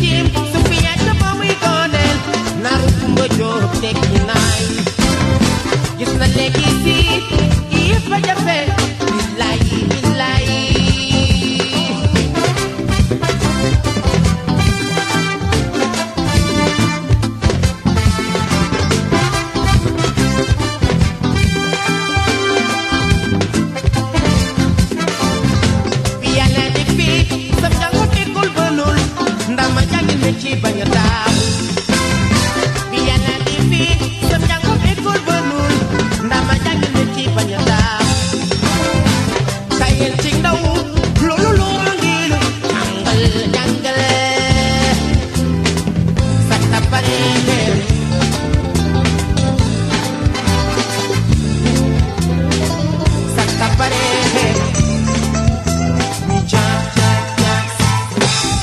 tiim su fi yàgg ba muy dooneel naru kumba jóob tekki naay gis na léegi si yëpp a jafe billaay billaay bi yàlla di fii sam njàngu tekkul bënul ndax ma jàngil me ci bañ a daaw bi yàlla di fii sam njàngu tekkul bënul ndax ma jàngil me ci bañ a daaw tayel ci ndaw loolu loo ngir jàngal jàngal sa tapare sa tapare mi cha cha cha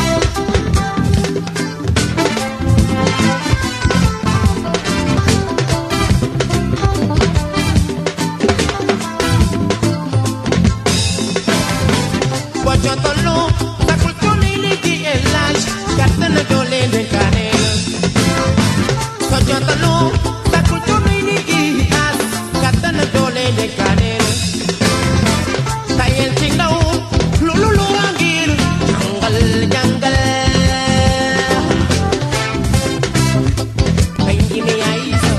Bojontolu, sakul tuni ligi elaj, katana dole de kanel. Bojontolu, sakul tuni ligi as, katana dole de kanel. Tayel tindaw, lulu lurangir, jangal jangal. Kaingini aisa.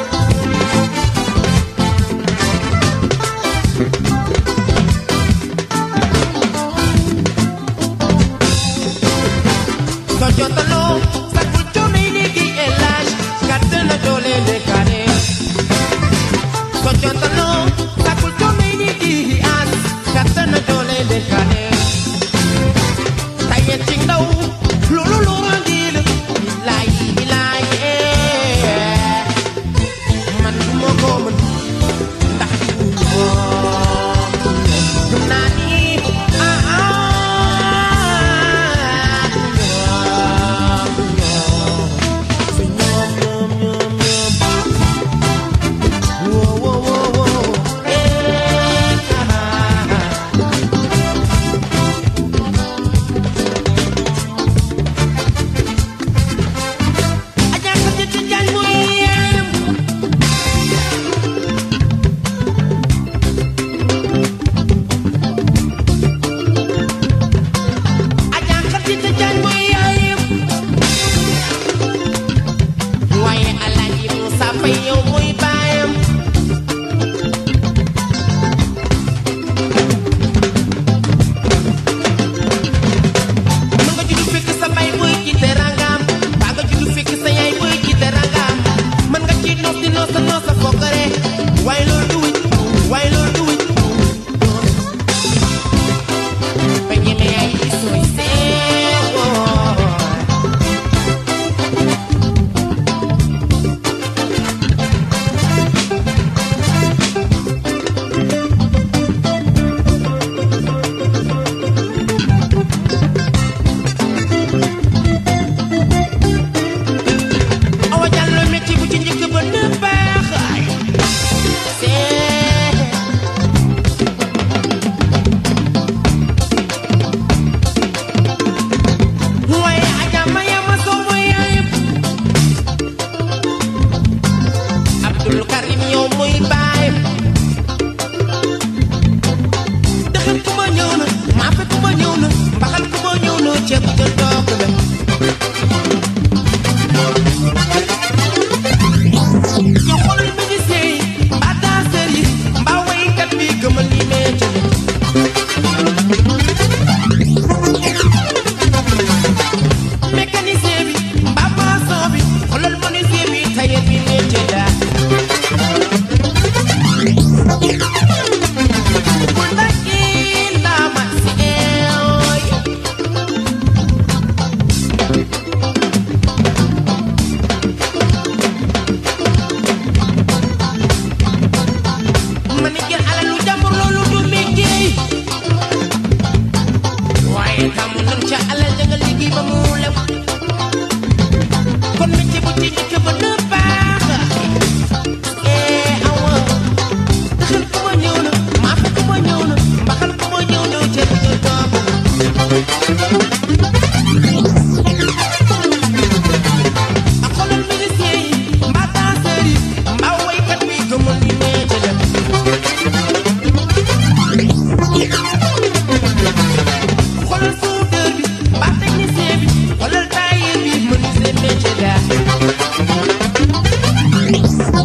Sojontalo, sakul tuni ligi elaj, katana dole de kanel. Sojontalo, sakul tuni ligi as, katana dole de kanel. Tayen ting daw, lulu lurangil, bilay bilay eh. Man mo ko man, ndax mo. Gëm naa ni, ah ah.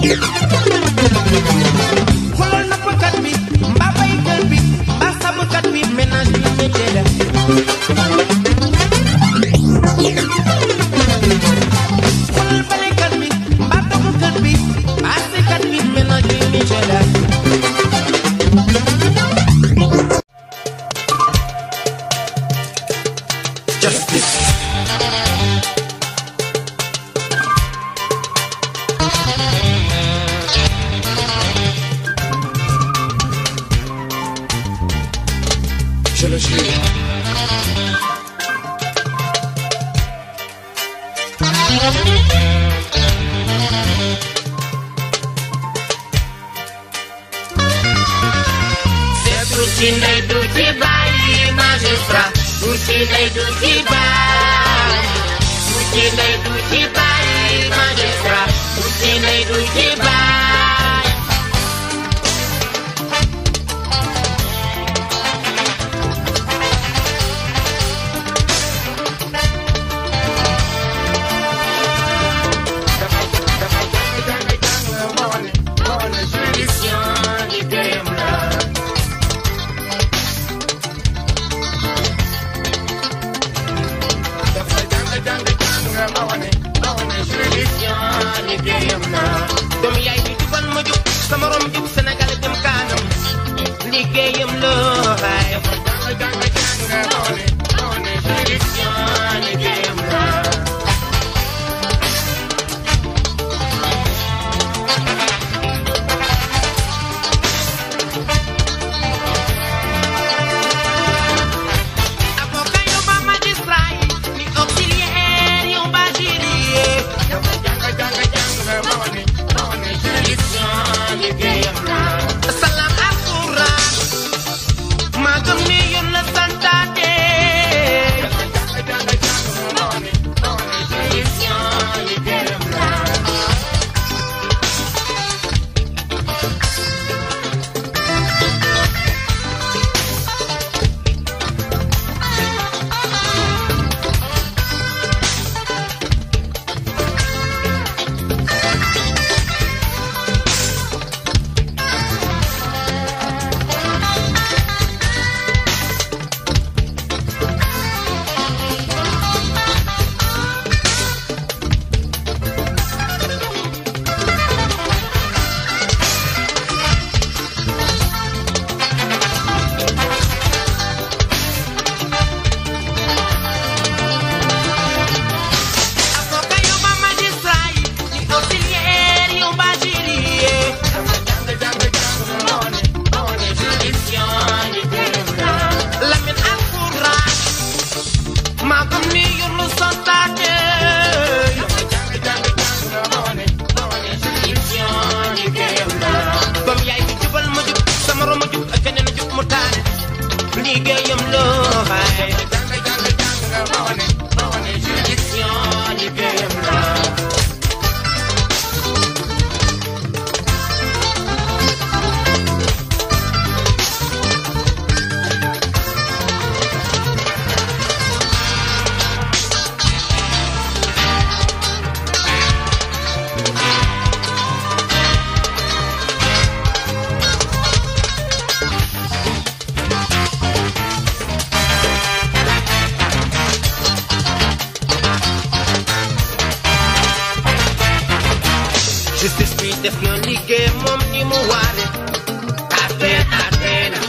xoolal nappkat bi mbaa baykat bi mbaa sàmmkat bi ménage bi métier la xoolal balekat bi mbaa toggkat bi mbaa sekat bi ménage bi métier la justice je le jure du ci ndey du ci bàyyi magistrat du ci ndey du ci bàyyi du ci ndey du ci bàyyi magistrat du ci ndey du ci bàyyi juridiction liggéeyam la juridiction liggéeyam la doomu yaay bi jubal ma jub sama rom jub Sénégal jëm kanam liggéeyam la waay juridiction liggéeyam la avocat yow ba magistrat yi ni auxiliaire yow ba jury juridiction liggéeyam la salaam alquran maa gëm ni yoon la santaate juridiction liggéeyam la avocat yow ba magistrat yi ni auxiliaire yow ba jury juridiction liggéeyam la Lamine alquran maa gëm ni yoon la santaate juridiction liggéeyam la doom yaay bi jubal ma jub sama rom ma jub ak keneen jub mu taane liggéeyam la waay juridiction liggéeyam la justice bi def na liggéey moom ni mu waare atte atte na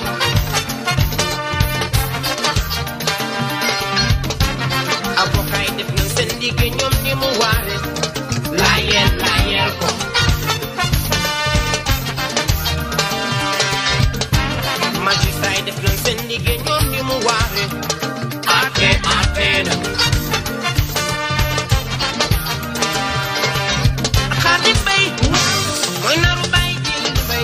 avocat yi def na seen liggéey ñoom ni mu waare laayeel laayeel ko magistrat yi def na seen liggéey ñoom ni mu waare atte atte na xaati bay mooy naru bay jili bay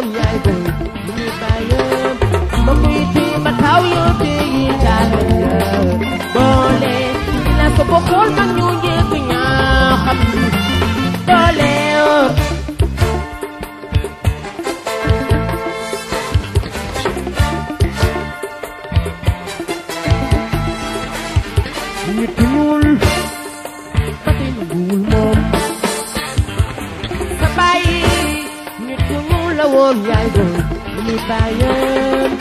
woon yaay boy lu ñuy bàyyam ma koy téye ba taw yoo téye caalam ya boole dina ko bokkul mag ñu njëkk ñaa xam doole yoo nit ku ñuul ba tey nanguwul moom sa bàyyi nit ku ñuul la woon yaay doon lu muy bàyyam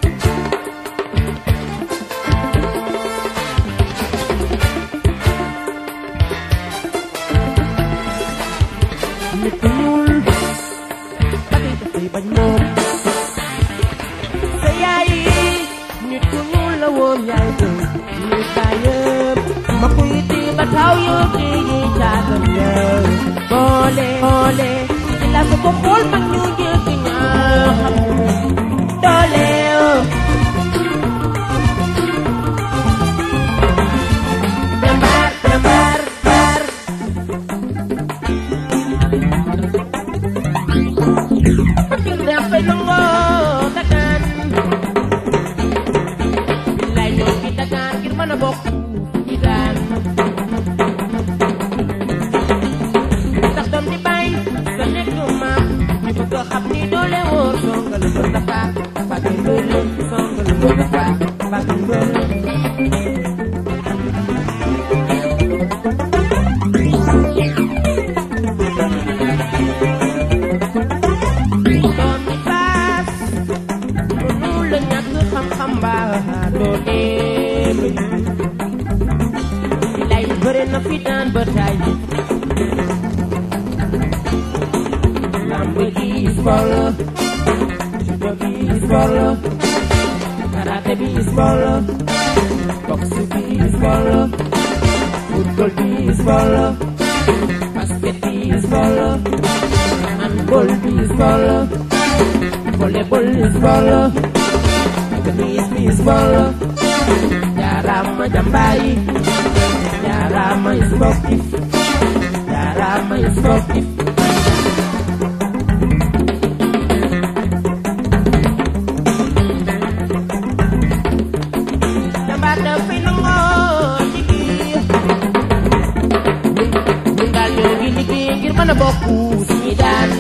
nit ku ñuul ba tey dafay bañ moom sa yaay nit ku ñuul la woon yaay doon lu muy bàyyam ma koy di ba taw yoo téye caatam ya boole boole di la ko ko xool mag ñu jëkk ñaa xam doole yoo Dembar, dembar, bar. Pakil dafay nangoo dagaan. Billaay ñoo ngi dagaan ngir mën a bokk ci daan. Ndax doom di bàyyi sa nekk maam ñu bëgg a xam ni doole wóor songal ko dafa bàgg mbële songal ko dafa bàgg mbële. doom di baas mënu la ñàkk xam-xam ba doo dem lay bëre na fi daan ba tay lamb gi sport la judo gi sport la karaté bi sport la boxe bi sport la football bi sport la basket bi sport la handball bi sport la volleyball bi sport la tennis bi sport la jaarama jàmbaar yi jaarama sportif jaarama sportif jàmbaar dafay nangoo liggéey ñun daal ñoo ngi liggéey ngir mën a bokk suñuy daan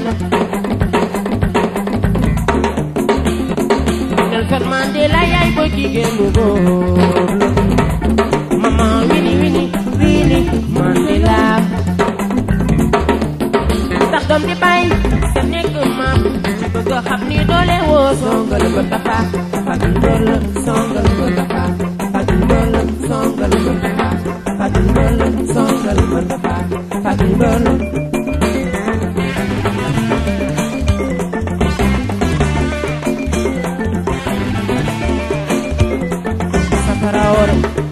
Nelson Mandela yaay booy jigéen bu góor la mama wini wini wini Mandela ndax doom di bàyyi sa nekk maam ci bëgg a xam ni doole woo songal ko tafa fagil dool songal ko tafa fagil dool songal ko tafa fagil dool songal ko tafa fagil dool Safara ore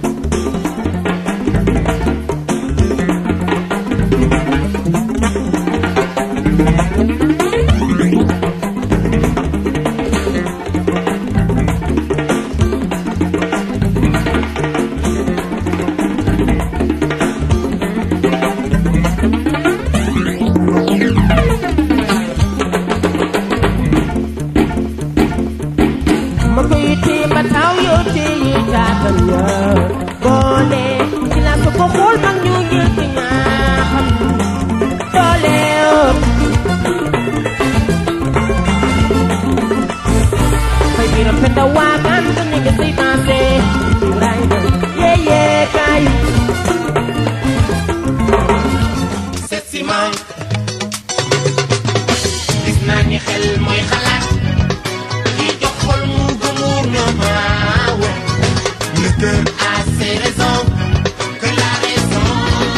ma koy téye ba taw yoo téye jaatam ya boole ci la ko ko xool mag ñu njëkk ñaa xam doole yoo fay biram penda waagaan sa nekk say naase Ibrahima yee yee kaay seet si ma gis naa ni xel mooy xalaat ki jox xol mu gëmuur Le cœur a ses raisons, que la raison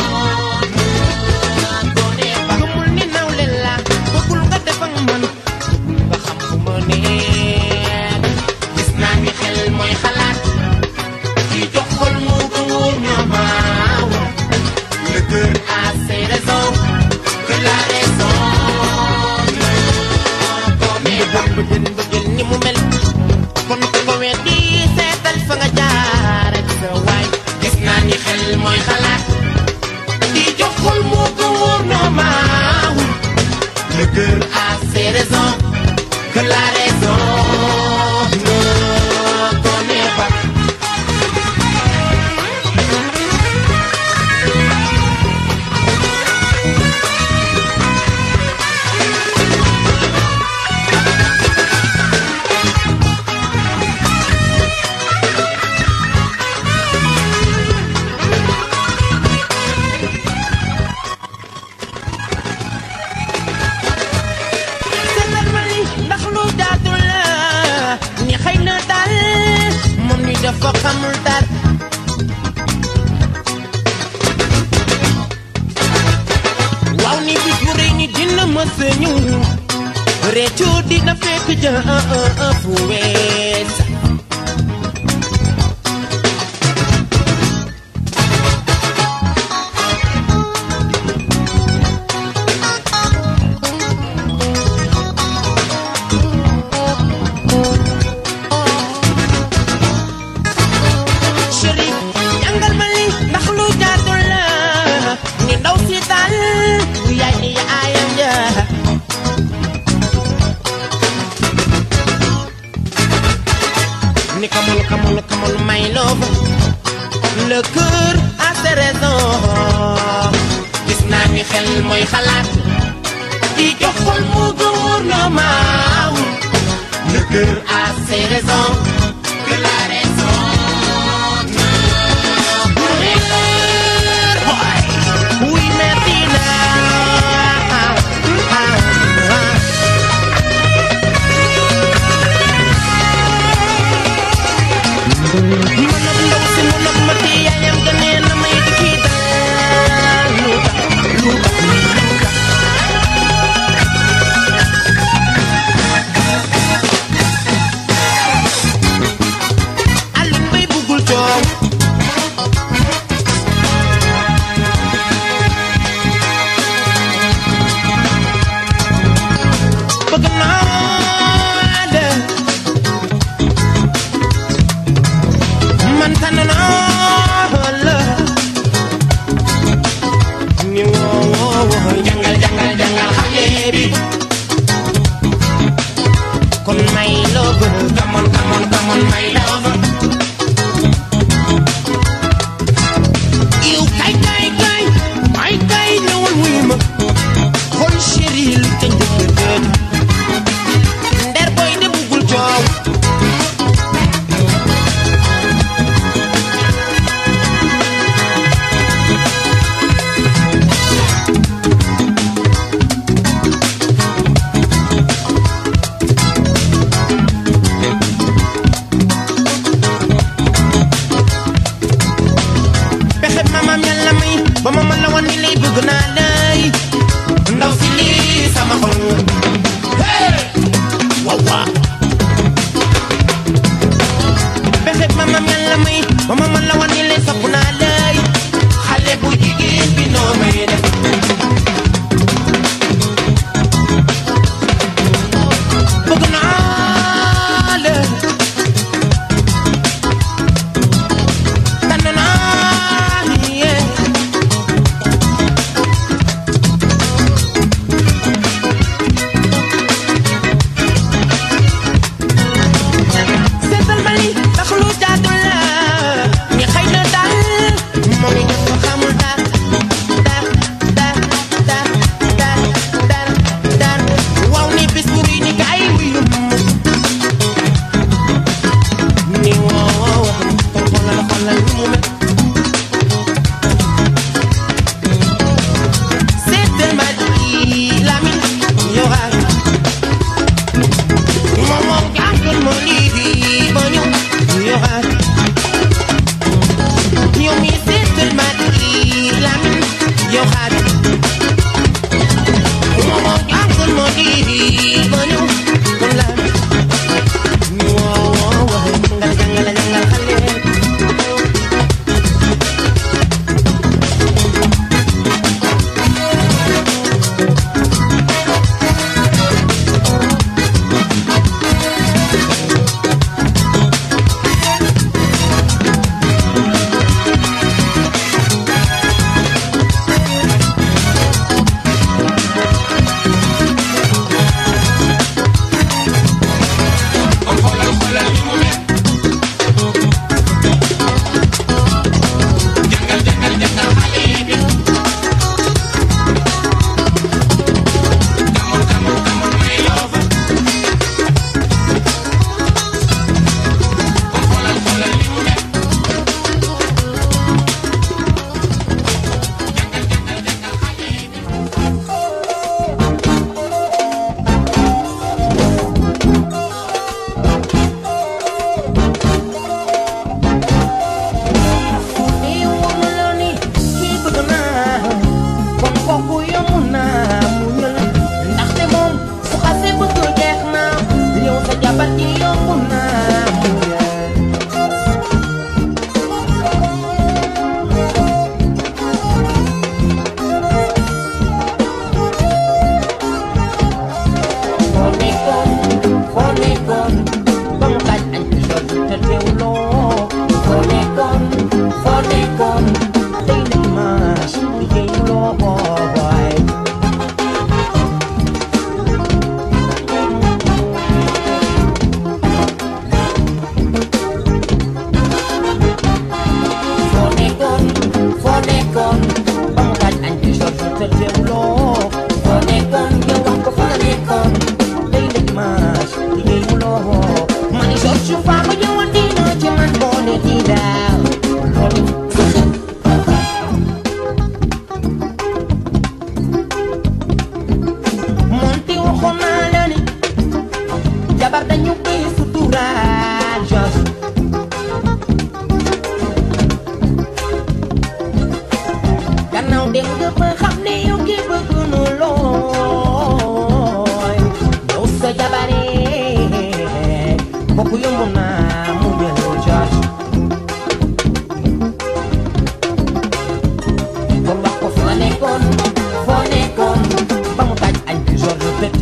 ne connaît pas. gëmul ni nawle la bëggul nga def ak man nga xam fu ma nekk gis naa ni xel mooy xalaat ki jox xol mu ko wóor ñoo maaw le cœur a ses raisons que la raison ne connaît pas. bëggën bëggën ni mu mel kon ku ko weddi seetal fa nga jaar ak sa waay gis naa ni xel mooy xalaat ki jox xol mu ko wóor ñoo maaw le cœur a ses raisons dafa xamul dara waaw ni bis bu rëy ni dina mës a ñëw réccu dina fekk ja fu wees Chérif jàngal ma li ndax lu jaadul la ni ndaw si daal yaay ni yaayam ja ni come on come on come on my love le cœur a ses raisons gis naa ni xel mooy xalaat di jox xol mu gouvernement le cœur a ses raisons que la raison ne pourrait Boy, oui merci là. Ah, ah, ah. Manap ndaw si manap ma ti yaayam ga nee na may di kii daal lu tax lu tax lu tax Alioune Mbaye buggul coow bëgg naa de man tànn naa la ni woo woo woo jàngal jàngal jàngal xale bi kon may love come on come on come on my love yow kay kay kay kay kay ñëwal wuyu ma xool chéri lu ca njëkk dëgg nder boy de buggul coow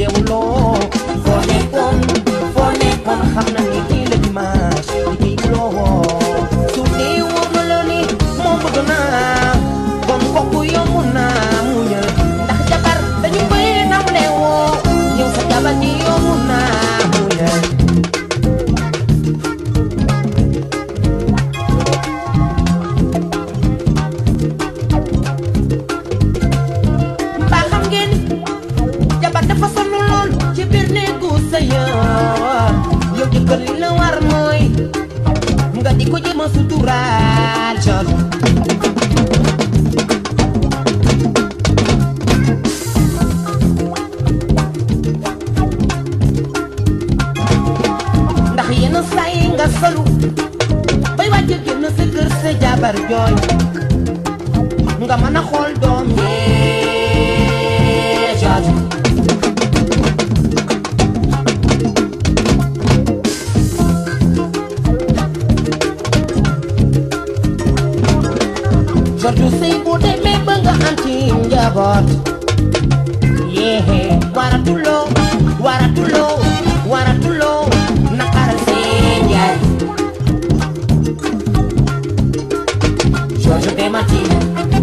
yeewuloo foo nekkoon foo nekkoon xam na ni kii la dimanche liggéeyuloo su dee wóor na la ni moo bëgg naa kon kooku yomb naa muñal ndax jabar dañu koy nawle woo yow sa jabar ji yomb naa muñal mbaa xam ngeen jabar dafa sonn lool ci biir néegu sëyam yow jëkkër li la war mooy nga di ko jéem a suturaal jot ndax yenn saa yi nga solu bay wàcc génn sa kër sa jabar jooy nga mën a xool doom yee jot Jordu sëy bu demee ba nga am ci njaboot yéexe waratuloo waratuloo waratuloo naqaral seen yaay George de Martina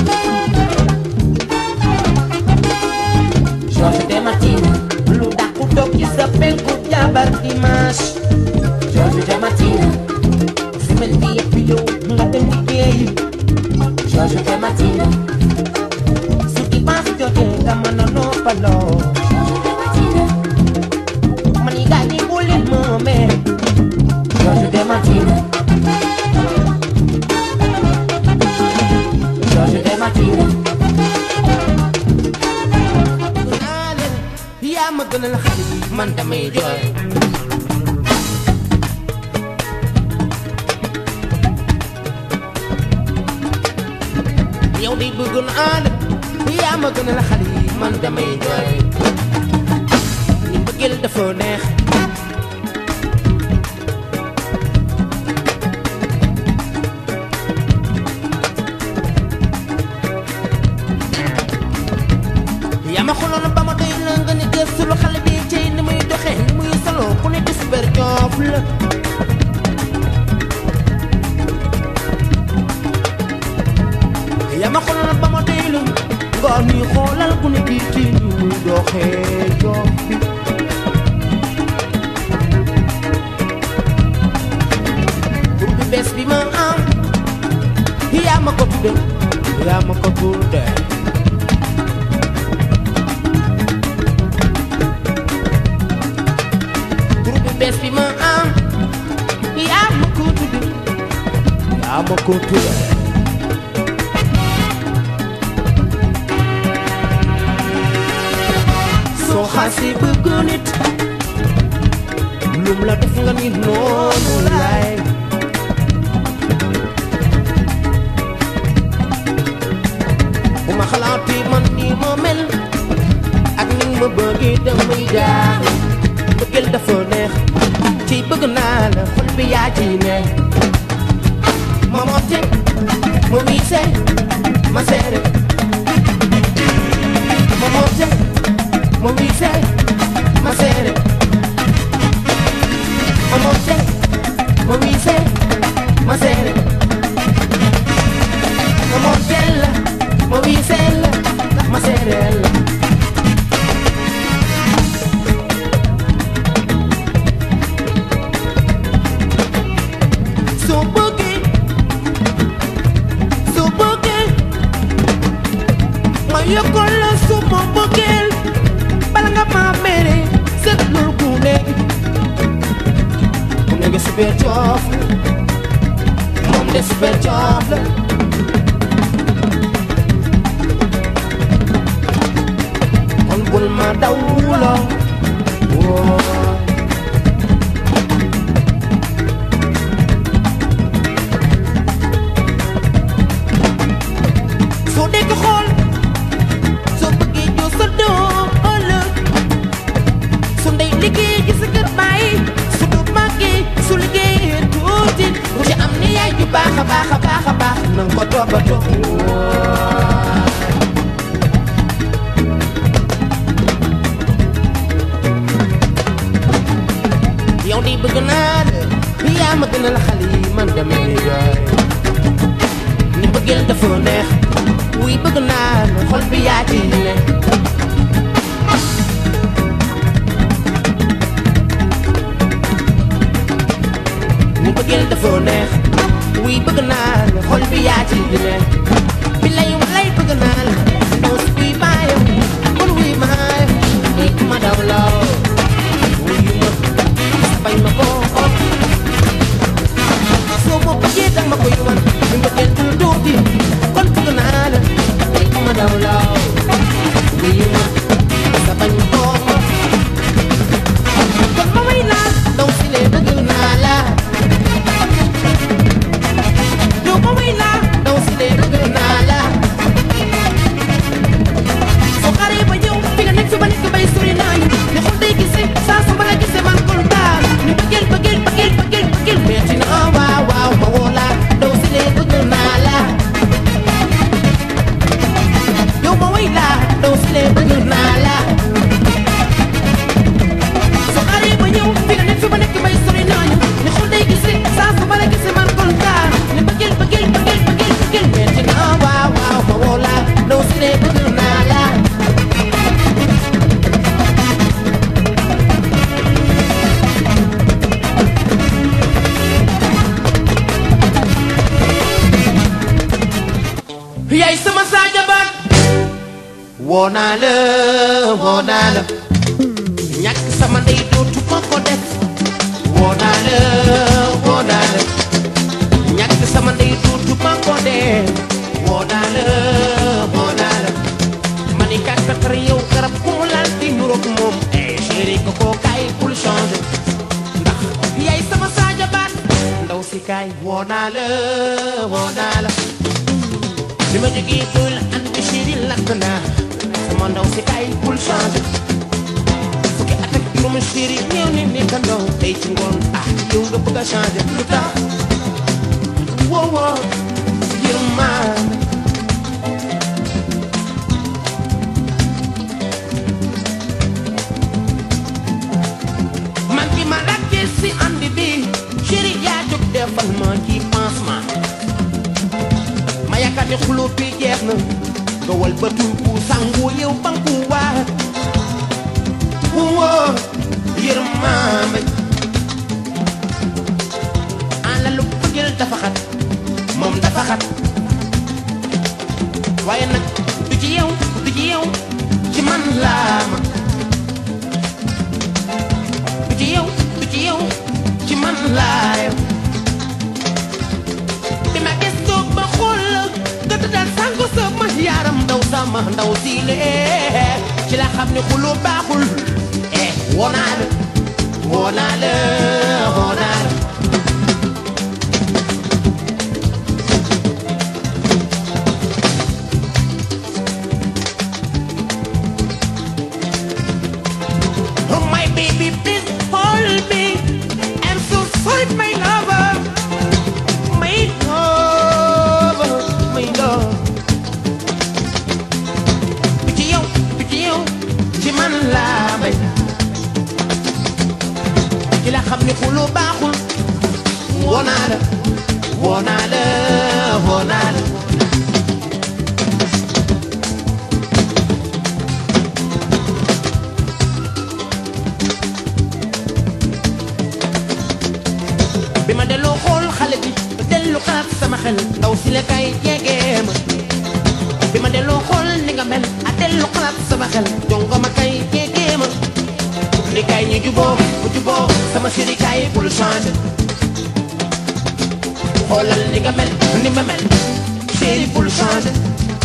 George de Martina lu dàqu toog ci sa penku jabar dimanche George de Martina semaine bi yëpp yow nga dem liggéeyi George de Martina su dimanche jotee nga mën a noppaloo man yi gaa ñi bu leen moomee George de Martina George de Martina yaa ma gënal xale yi man damay jooy yow di bëgg naa la yaa ma gënal xale yi man damay jooy ni mbëggeel dafa neex yaa ma xoloon ba ma doy la nga ne gëstu lu xale bi cey ni muy doxee ni muy solo ku ne di super joof la yaa ma xoloon ba ma doy la nga ni xoolal ku ne di ci ni muy doxee joof bi pour bi bees bi ma am yaa ma ko tudde yaa ma ko tudde groupe bees bi ma am yaa ma ko tudde yaa ma ko tudde soo xasee bëgg nit lum la def nga ni noonu laay bu ma xalaatee man ni ma mel ak ni ma bëggee damay jaaxle bëggeel dafa neex ci bëgg naa la xol bi yaa ci ne ma motte ma wiise ma seere ma motte ma wiise ma seere ma motte ma wiise ma seere ma mottella ma wiisella ma seerella soo bëggee soo bëggee ma yokkal la suma bëggeel bala nga ma mere seetlul ku nekk ku nekk super coof la moom de super coof la kon bul ma daw la woo soo dee ko xool soo bëggee joo sa doom ëllëg su ndey liggéey gi sa kër bàyyi su du màggee su liggéeyee tuuti mu ci am ni yaay ju baax a baax a baax a baax bëgg naa la yaa ma gënal xale yi man damay jooy ni bëggeel dafa neex wuy bëgg naa la xol bi yaa ci ne ni bëggeel dafa neex wuy bëgg naa la xol bi yaa ci ne bi lay walay bëgg naa la ndaw si kuy baayam kon wuy maayam wuy ma daw law wuy ma bañ ma ko soo ma bëggee dang ma koy wan ni bëggeel dul tuuti kon bëgg naa la wuy ma daw law wuy ma sa bañ ma ko kon ma way naa ndaw si lee bëgg naa la yow ma way naa ndaw si lee bëgg naa la soo xaree ba ñëw fi nga nekk fi ma nekk bay sori naa ñu ne xol day gisee saa su ma la gisee man kontaan ni bëggeel bëggeel bëggeel bëggeel bëggeel metti na waaw waaw ma woo la ndaw si lee bëgg naa la yow ma way la ndaw si lee bëgg naa la soo xaree ba ñëw fi nga nekk fi ma nekk bay sori naa ñu ne xol day gisee saa su ma la gisee man kontaan ni bëggeel bëggeel bëggeel bëggeel bëggeel metti na waaw waaw ma woo la ndaw si lee bëgg naa la yaay sama saaja baat woo naa la woo naa la ñàkk sama ndey dootu ma ko def woo naa la woo naa la ñàkk sama ndey dootu ma ko def woo naa la woo naa la ma ni kàkkatar yow garab ku mu laal di nuroog moom eh chéri ko koo kaay bul changer ndax yaay sama saaja baat ndaw si kaay woo naa la woo naa la bi ma jógee tool andi chéri lakk naa sama ndaw si kaay bul changer fukki at ak juróomi chéri ñëw ne nekk ndaw tey ci ngoon ah yow nga bëgg a changer lu tax woo woo yërmaan man ki ma lakkee si andi bi chéri yaa jóg defal ma ci pansement ma yaakaar ne xulóo bi jeex na nga wal ba tuuku sangu yow banku waat woo yërmaame ala lu bëggeel dafa xat moom dafa xat waaye nag du ci yow du ci yow ci man laa ma du ci yow du ci yow ci man laa yow bi ma gëstoo ba xool la nga tëddal sàngu sama yaram ndaw sama ndaw si lee ci la xam ne xuloo baaxul eh woo naa la woo naa la woo naa la Oh my baby, please hold me. I'm so sorry, my lover. My lover, my love. Du ci yow, du ci yow, ci man laa bay. Ci la xam ne xuloo baaxul. Woo naa la, woo naa la, woo naa la. bi ma delloo xool xale bi ba dellu xalaat sama xel ndaw si la kay jegee ma bi ma delloo xool ni nga mel a dellu xalaat sama xel jongo ma kay jegee ma ni kay ñu juboo bu juboo sama chéri kay bul changer xoolal ni nga mel ni ma mel chéri bul changer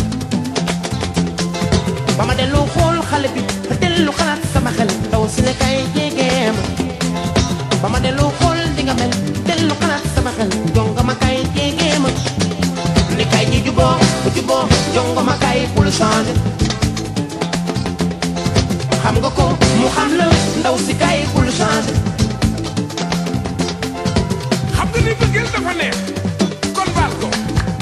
ba ma delloo xool xale bi ba dellu xalaat sama xel ndaw si la kay jegee ma ba ma delloo xool di nga mel dellu xalaat sama xel jongo ma kay jegee ma ni kay ñu juboo bu juboo jongo ma kay bul changer xam nga ko mu xam la ndaw si kay bul changer xam nga ni bëggeel dafa neex kon baal ko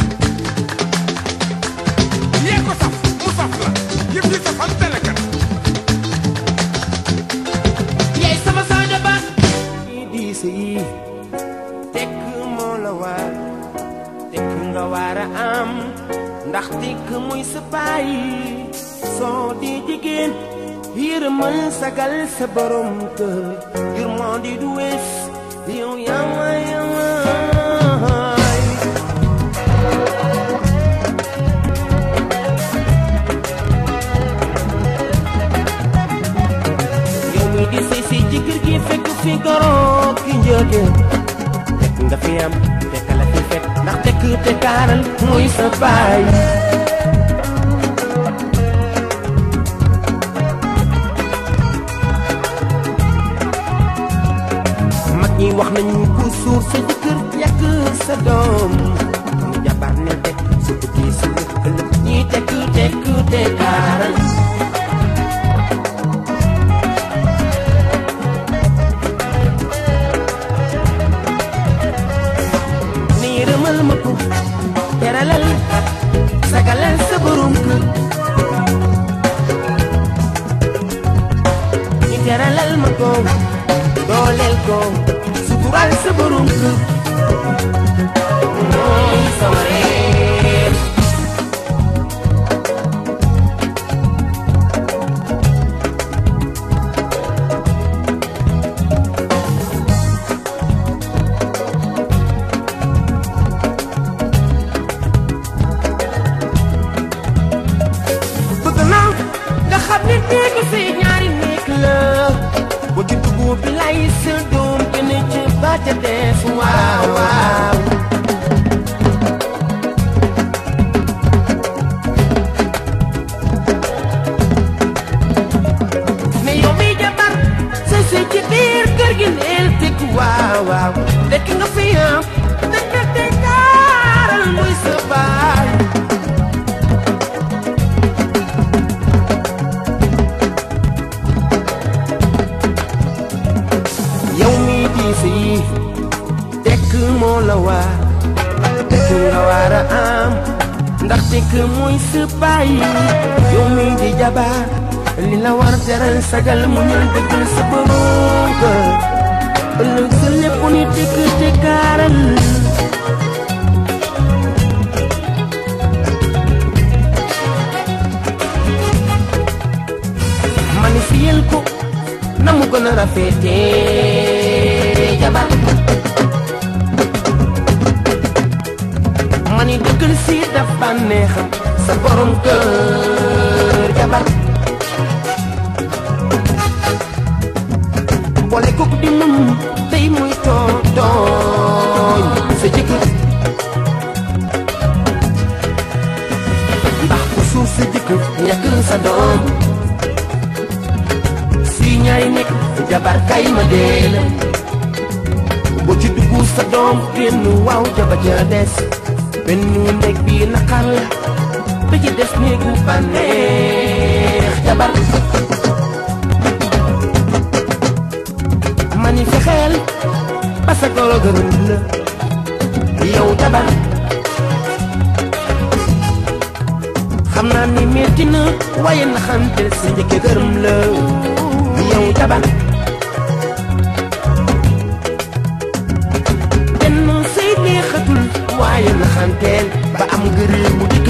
yee ko saf mu saf la yëf yi safal telekat yaay sama saaja ba di diise yi tekk moo la war tekk nga war a am ndax tekk muy sa baay soo di jigéen yërëmal sagal sa borom kër yërmande du wees yow yawa yawaay yow mi di sëy si ci kër gi fekk fi goro ki njëkke fekk nga fi am fekk la fi fekk ndax tekk te kaaral muy sa baay mag ñi wax nañu ku suur sa jëkkër yàq sa doom mu jabar ne tekk su tukki su lëkkalëk ñi tekk tekk te kaaral ni yërëmal ma ko teralal sagalal sa borom kër ni teralal ma ko dooleel ko sutural sa borom kër mooy sama reer bëgg naa nga xam ne néegu si ñaari néeg la boo ci dugub bi lay sa doom gën a ci ba ca des waaw waaw ne yow mi jabar sa si ci biir kër gi neel teg waaw waaw dekk nga fi am dekk te kaaral muy sa baay yow mi diis yi tekk moo la waar tekk nga war a am ndax tekk mooy sa baay yow mi di jabar li la war teral sagal mu ñëw dëggal sa borom kër ëllëg sa lépp ni tekk te kaaral mani fiyel ko na mu gën a rafetee jabar mani dëggal si daf bànneexam sa borom kër jabar boole kook di mum tey muy tooñ tooñ sa jëkkër ndax ku suuf sa jëkkër ñàkk sa doom si ñaari nekk jabar kay ma dee la boo ci dugg sa doom génn waaw jaba ja des benn néeg bi naqar la ba ci des néegu bànneex jabar mani fexeel ba sa goro gërëm la yow jabar xam naa ni metti na waaye na xante sa njëkke gërëm la yow jabar benn say neexatul waaye na xanteel ba am ngëree mu dikk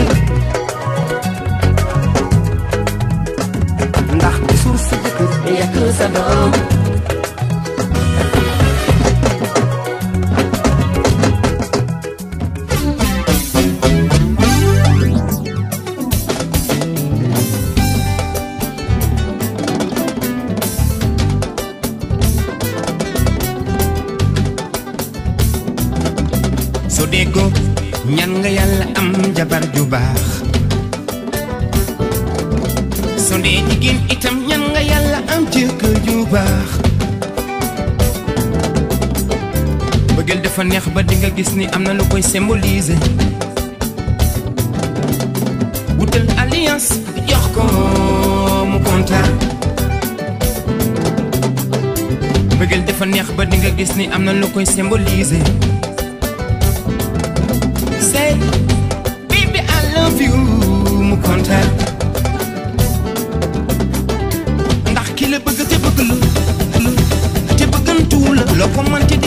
ndax di suur sa jëkkër yàq sa doom so déggoo ñan nga yàlla am jabar ju baax so dee jigéen itam ñan nga yàlla am jëkkër ju baax bëggeel dafa neex ba di nga gis ni am na lu koy symboliser wutal alliance jox ko mu kontaan bëggeel dafa neex ba di nga gis ni am na lu koy symboliser say baby I love you mu kontaan ndax ki la bëgg te bëgg la la te bëggantu la loo ko mënti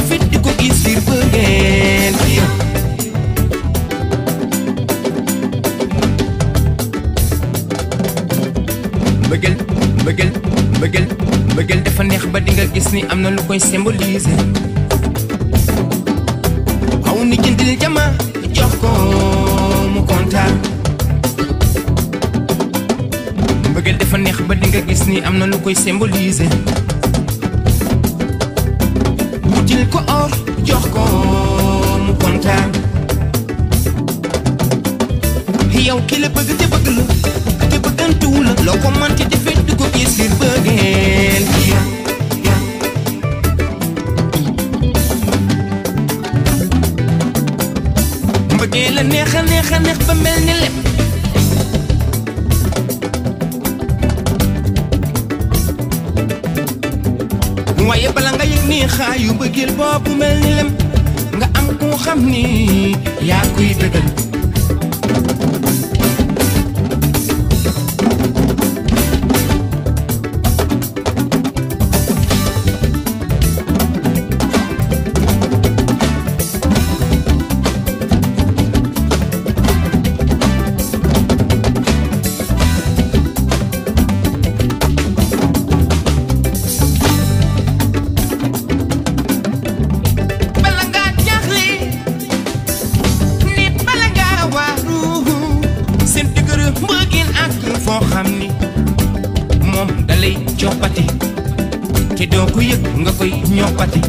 nga gis ni am na lu koy symboliser aw ni jëndil jama jox ko mu kontaan mbëggeel dafa neex ba di nga gis ni am na lu koy symboliser wutil ko or jox ko mu kontaan yow ki la bëgg te bëgg la te bëggantuwu la loo ko manti defee du ko gis ngir bëggeel ya ya mbëggeel la neex a neex a neex ba mel ni lépp waaye bala nga yëg ni xaayu bëggeel boobu mel ni lem nga am koo xam ni yaa kuy bëggal bala ngaa jaaxle nit bala ngaa waaru seen dëgër mbëggeel ak foo xam ni moom dalay coppati te doo ko yëg nga koy ñoppati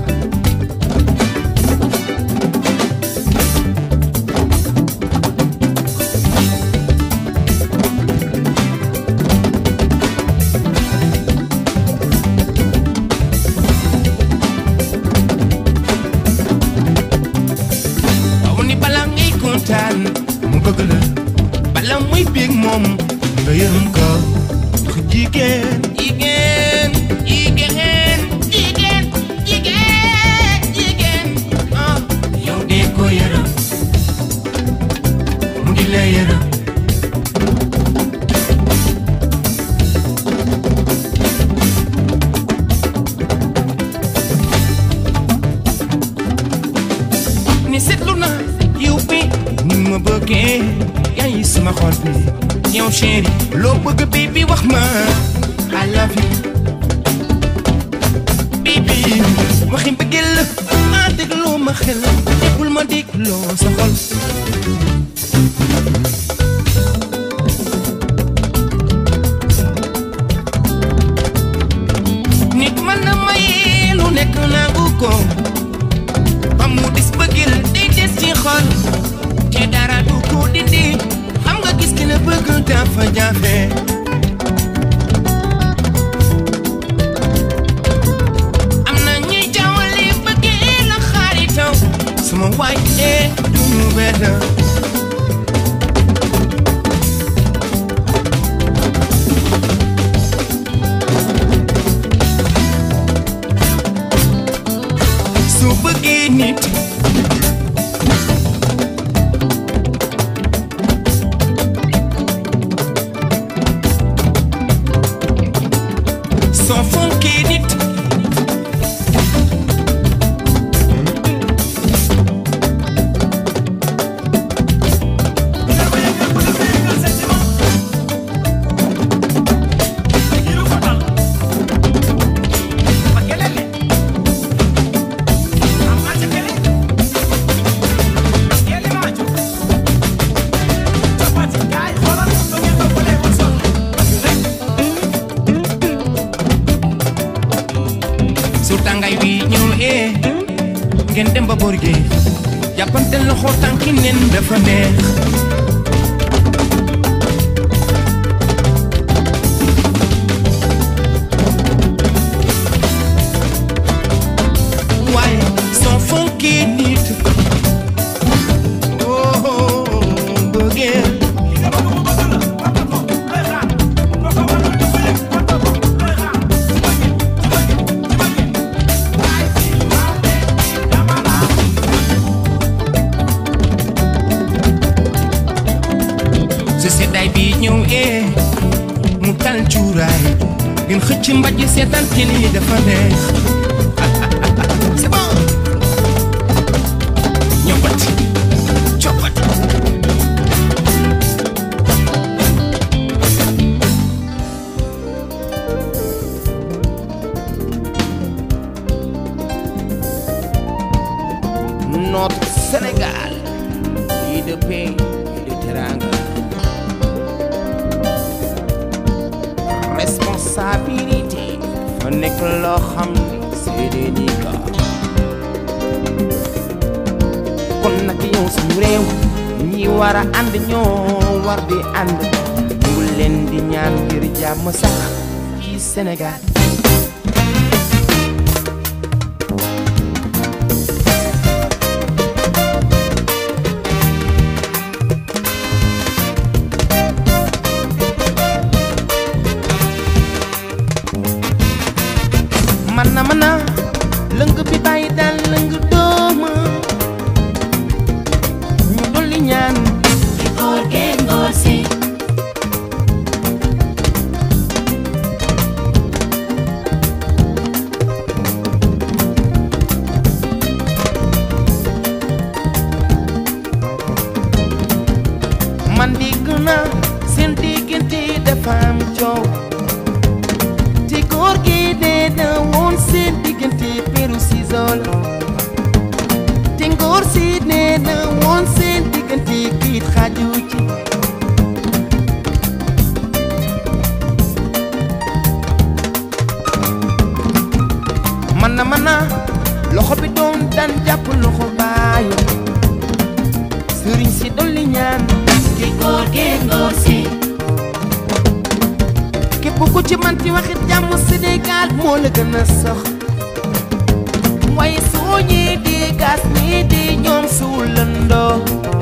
waaw ni bala ngay kontaan mu bëgg la bala muy bég moom nga yërëm ko ndax jigéen jigéen jigéen jigéen jigéen jigéen ah yow dee ko yërëm mu di la yërëm ni seetlu na yow bi ni ma bëggee yaa ngi sama xol bi yow chéri loo bëgg baby wax ma I love you baby waxi bëggeel la ah dégloo ma xel bul ma dégloo sa xol nit mën na maye lu nekk nangu ko ba mu dis bëggil day des ci xol te dara du ko dindi xam nga gis ki la bëgg dafa jafe am na ñuy jawale bëggee la xaaritaw suma waay ee du mu benn su bëggee nit soo fonkee nit su tàngaay wi ñëw ee ngeen dem ba boor gi jàppante loxo tànki nen dafa neex waaye soo fonkee nit oh bëggeel su seddaay bi ñëw ee mu tal cuuraay ngeen xëcc mbajj seetaan télé dafa neex c'est bon ñoppati coppati notre Sénégal pays de paix et de teranga responsabilité fa nekk loo xam ni seede ni ka kon nag yow suñu réew ñi war a ànd ñoo war di ànd ñu ngi leen di ñaan ngir jàmm sax ci Sénégal man na man na lëng bi bàyyi daal lëng dooma ñu dolli ñaan ci góor geeg ngóor si man dégg naa seen diggante dafa am coow te góor gi dee na woon seen diggante peru sisol te ngóor si nee na woon seen diggante kiit xaju ci man na man na loxo bi doon daan jàpp loxo baayu sëriñ si dolli ñaan ci góor geeg ngóor si képp ku ci manti waxit jàmm Sénégal moo la gën a sox waaye soo ñee di gas ñii di ñoom suulandoo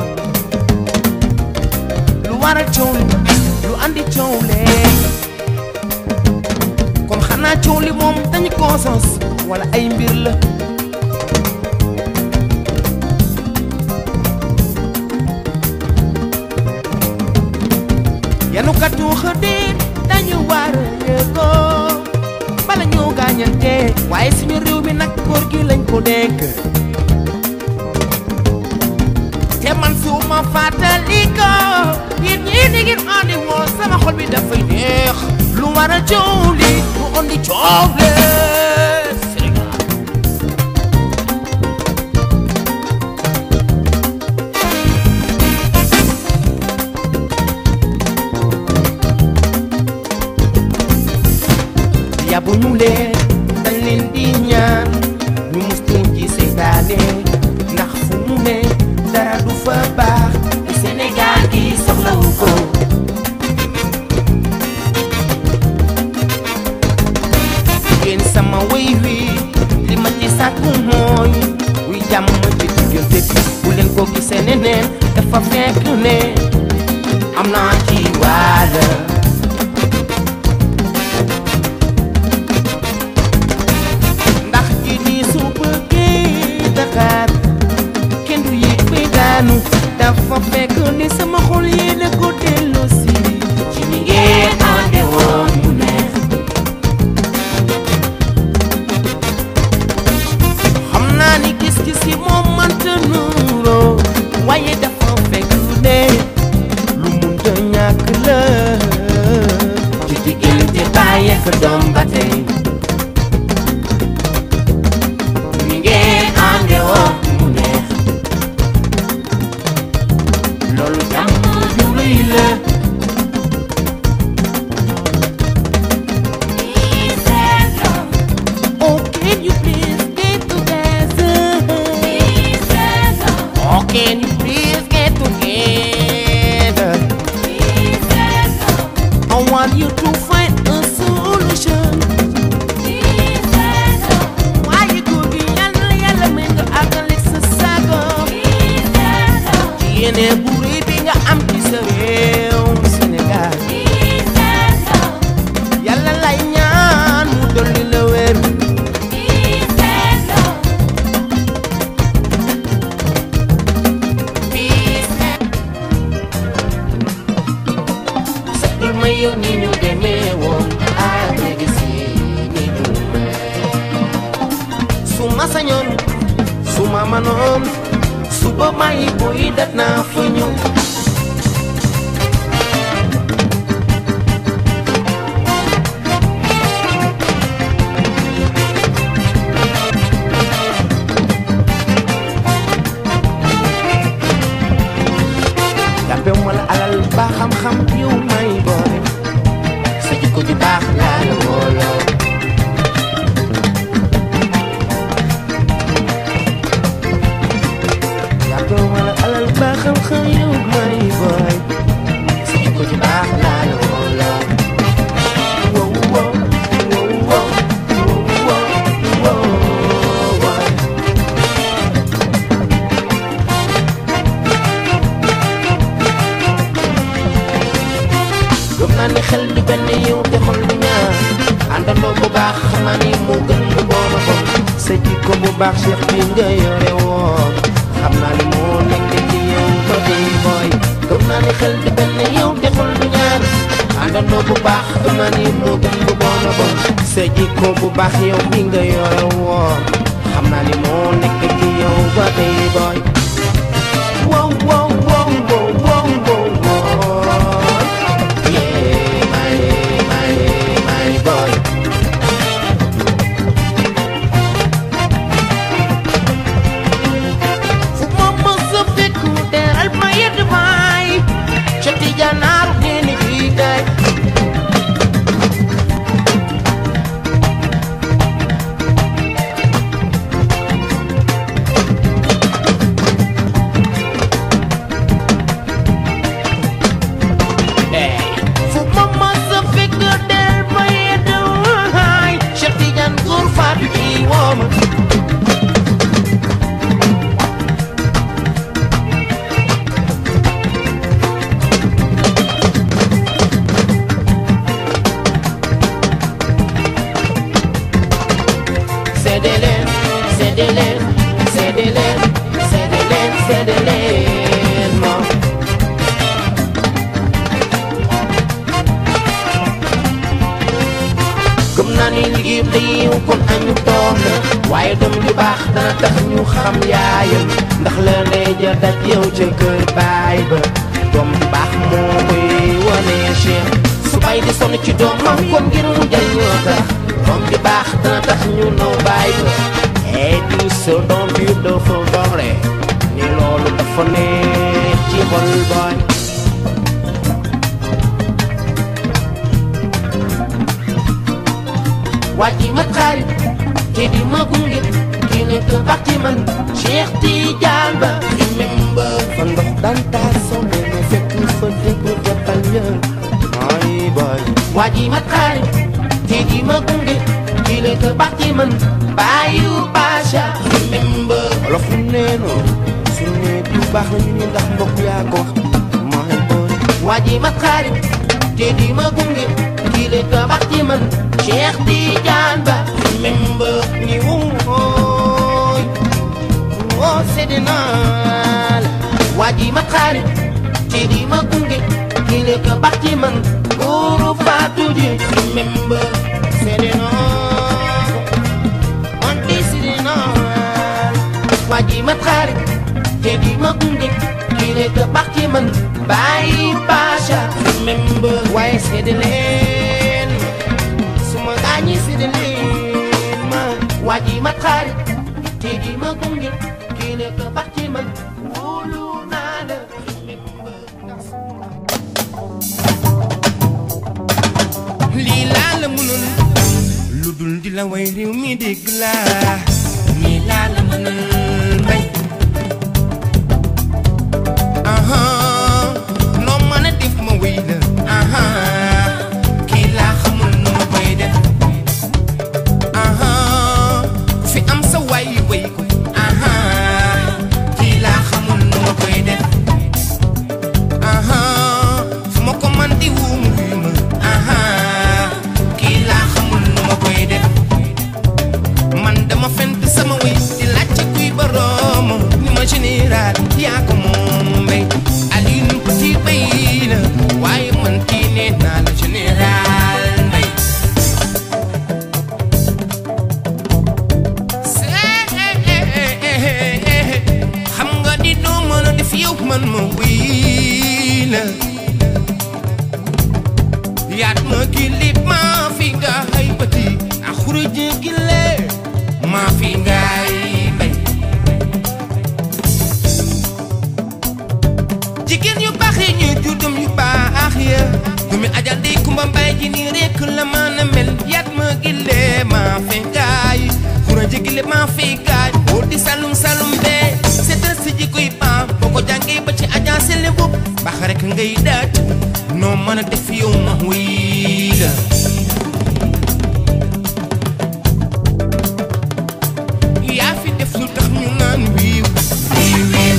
lu waral coow li lu andi coow lee kon xanaa coow li moom dañu ko sos wala ay mbir la yanu katu xëdeen dañu war a yëgoo bala ñu gaañante waaye suñu réew mi nag góor gi lañ ko dénk te man su ma fàttali ko yéen ñii di ngeen andi woon sama xol bi dafay neex lu war a coow li lu andi coow le Sénégal yabu ñu leen dañ leen di ñaan ñu mustu ci seytaane ndax fu mu ne dara du fa baax te Sénégal gi soxlawu ko yéen sama wéy wi li ma ci sàkku mooy wuy jàmm ci diggante bi bu leen ko gisee neneen dafa fekk ne am naa ci wàll ndax ji ni su bëggee Dakar kenn du yéeg bay daanu dafa fekk ni sama xol yéene ko delloo si ci ni ngeen ànde woon mu neex xam naa ni gis-gis yi moom mënta nuuroo waaye dafa fekk ne lu munta ñàkk la ci diggante baay ak doom ba tey ni ngeen ànde woon mu neex loolu jàmm ju rëy la Oh, can you please get together? Oh, can you please get together? I want you to find a solution. Why you could be yàlla yàlla may nga àggale sa sago. Ci yéene bu rëy bi nga am ci sa réew Sénégal. Yàlla lay ñaan mu dolli la wér. Li ma yow ni ñu demee woon ak léegi si ni ñu mel. su ma sañoon su ma manoon suba may boy dat naa fa ñëw baax Cheikh bi nga yore woon xam naa ni moo nekk ci yow ba tey booy gëm naa ni xel di benn yow te xol du ñaar àndandoo bu baax gëm naa ni moo gën bu bon a bon sa jikko bu baax yow bi nga yore woon xam naa ni moo nekk ci yow ba tey booy wow wow wow wow wow wow wow yeah my my my boy fu ma mës a fekk mu teral ma yedd maay ca tijanaaru diini fii kay fu ma mës a fekk teral ma yedd maay ca tijan góor faatu ci wooma Séddee leen séddee leen séddee leen séddee leen séddee leen moom. gëm naa ni liggéey day yiw kon añu doom la waaye doom ju baax dana tax ñu xam yaayam ndax la lay ja daj yow ca kër baay ba doom ju baax moo koy wane Cheikh su bay di sonn ci doomam kon ngir mu jëriñoo tax doom ju baax dana tax ñu naw baay ba et du sa doom bi dafa doore ni loolu dafa neex ci xol booy wàcci ma xarit te di ma gunge ki nekk baax ci man Cheikh Tidiane Ba remember fa ndox daan taa somme ma fekk fa dégg jàppal ya ay boy wàcci ma xarit te di ma gunge ki nekk baax ci man Bayu Pasha remember olof lu neeno su ne du baax na ñu ni ndax mbokk yaa ko wax my boy wàcci ma xarit te di ma gunge ki nekk baax ci man Cheikh Tidiane Ba remember ni wooy woo sedd naa la waa ji ma xarit te di ma gunge ki nekk baax ci man góoru Fatou ji remember sedd naa man di sedd naa la waa ji ma xarit te di ma gunge ki nekk baax ci man Baye Pasha remember waaye sedd leen suma gaañi si de leen ma waa ji ma xarit te di ma gunge kii nekk baax ci man wóolu naa la lii laa la mënul lu dul di la way réew mi dégg laa lii laa la mënul bay aha noo mën a def ma wéy la aha kii laa xamul nu ma koy def aha fi am sa way way ko aha kii laa xamul nu ma koy def aha fu ma ko man di wuum wi ma aha kii laa xamul nu ma koy def man dama fent sama way di laajte kuy boroom ni ma général yaa ko moom mbay Alioune Petit bay la waaye man kii nee naa la général mbay xam nga di doo mën a def yow man ma wii la yaat ma kilip maa fi nga ay bëti a xuruj gile maa fi ngay bay jigéen yu baax yi ñuy jur doom yu baax ya doomi ajal di kumba mbay ji nii rekk la mën a mel yaat ma gile maa fi ngay xuruj gile maa fi ngay boo di salum salum bee seetal si ji koy baax boo ko jàngee ba ci ajaa sele bopp baax rek ngay daaj noo mën a def yow ma wii la yaa fi def lu tax ñu naan wiiw wiiw wiiw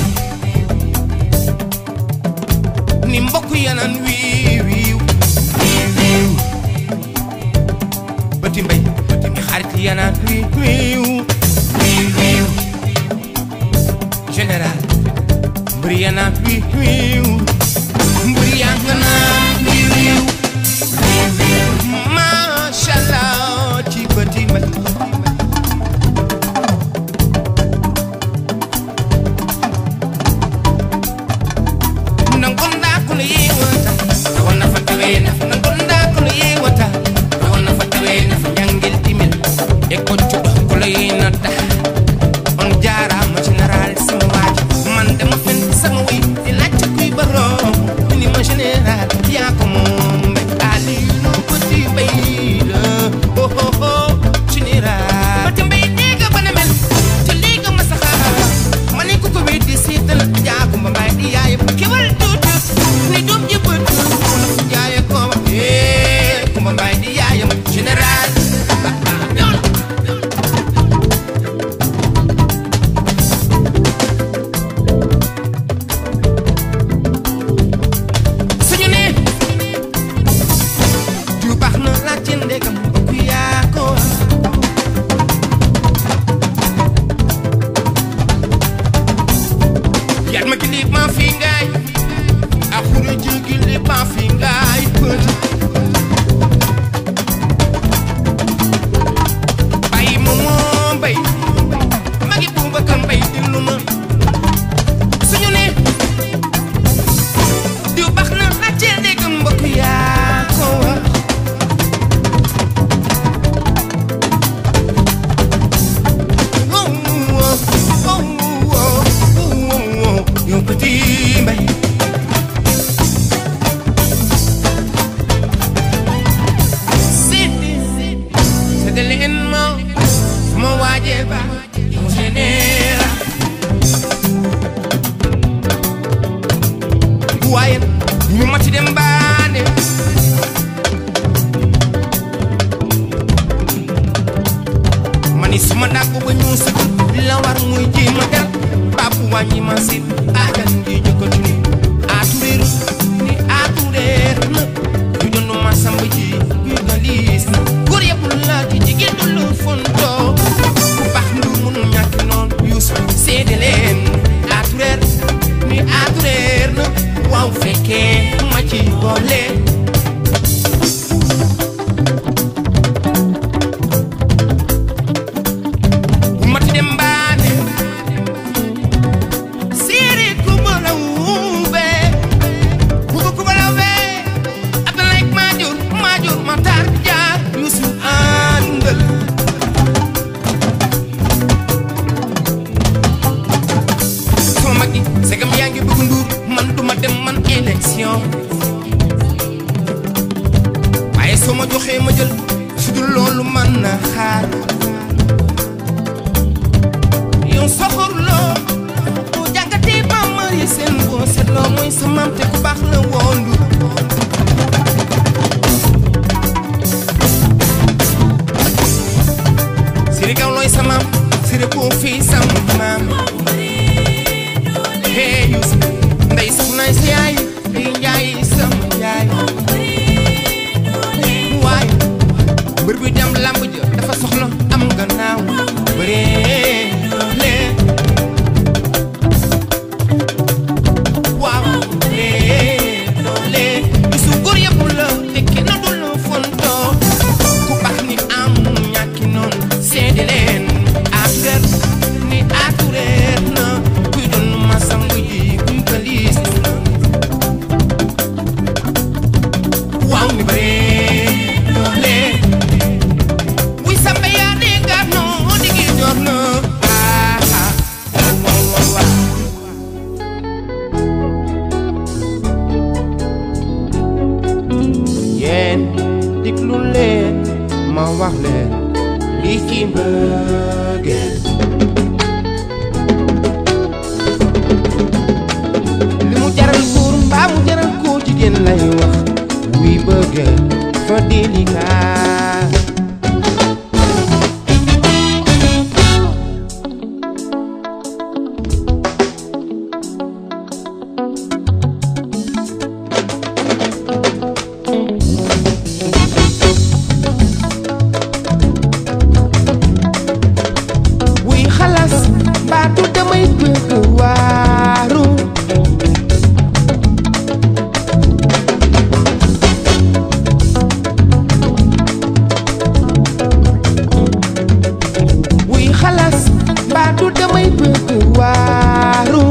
ni mbokk ya naan wiiw wiiw wiiw wiiw bëti mbay bëti mi xarit ya naan wiiw wiiw wiiw wiiw Vienna wiiw wiiw mbir yaa nga naan wiiw wiiw Masha Allah ci bëti mbay nangonda kono yewata rawana fatawe nafa nangonda kono yewata rawana fatawe nafa jangel timel e koccuɗo kolo yenata on jarama général sama waji man dama fen sama wi di lacca kuy baro ini ma général yaa ko moom mbay ali no petit bayla oh oh oh général petit mbay diga bana mel te liga ma saxa ma ne ko ko weddi seetal yaa ko ma mbay di yaay kewal tuuti ni doom jëbët wala fu jaaye ko ma eh ko ma mbay di yaayam général ñool suñu ne du baax na laaj ci ndegam bokk yaa ko yaat ma kilib ma fi ngaay a xure ji kilib ma fi ngaay bët bàyyi ma moo mbay magi buuba kan mbay dillu ma suñu ne diw baax na laajte ndegam mbokk yaa ko wax wow wow wow wow wow yow petit mbay Sidi Sidi leen ma sama waajee ba mu général waaye ñu ma ci dem baane ma ni suma dàggu ba ñu sëgg la war muy ji ma del bàpp wàññi ma si aajan ji jëkkatu ni aatureeru ni aatureer na ñu doon ma samb ji yu galiis na góor yëpp la di jigéen du lu fontoo ku baax ndu mënu ñàkk noon yuusu seede leen aatureer ni aatureer na waaw fekkee ma ci boole bu ma ci dem baane siiri kubala wuube kuba kubala wee Abdoulaye Madior Madior Matar Jaar Yuusu àndal sama mag yi segam yaa ngi bëgg nduur man duma dem man élection waaye soo ma joxee ma jël su dul loolu man na xaar yow soxor loo boo jàngatee ba mari seen boo seetloo mooy sa maam te ku baax la woon du siri kaw looy sa maam siri koo fii sam maam hey Youssou ndey soxnaay sa yaay ndey njaay sama yaay waay mbër bi dem lamb ja dafa soxla am gannaaw bëree lee waaw lee lee bisu góor yëpp la te kenn du la fontoo ku baax ni am ñàkki noonu seede leen affaire ni atureer na kuy doon ma sangu ji kuy galiis na waaw ni bëree doole wuy samba yaa dee gaar noo digi joor na ah ah waaw waaw waaw yéen diglu leen ma wax leen lii ci mbëggeel li mu jaral góor mbaa mu jaral ko jigéen lay wax wuy bëggeel fa délicat wuy xalas baatu damay bëgg waaru xalaas mbaa du damay bëgg waaru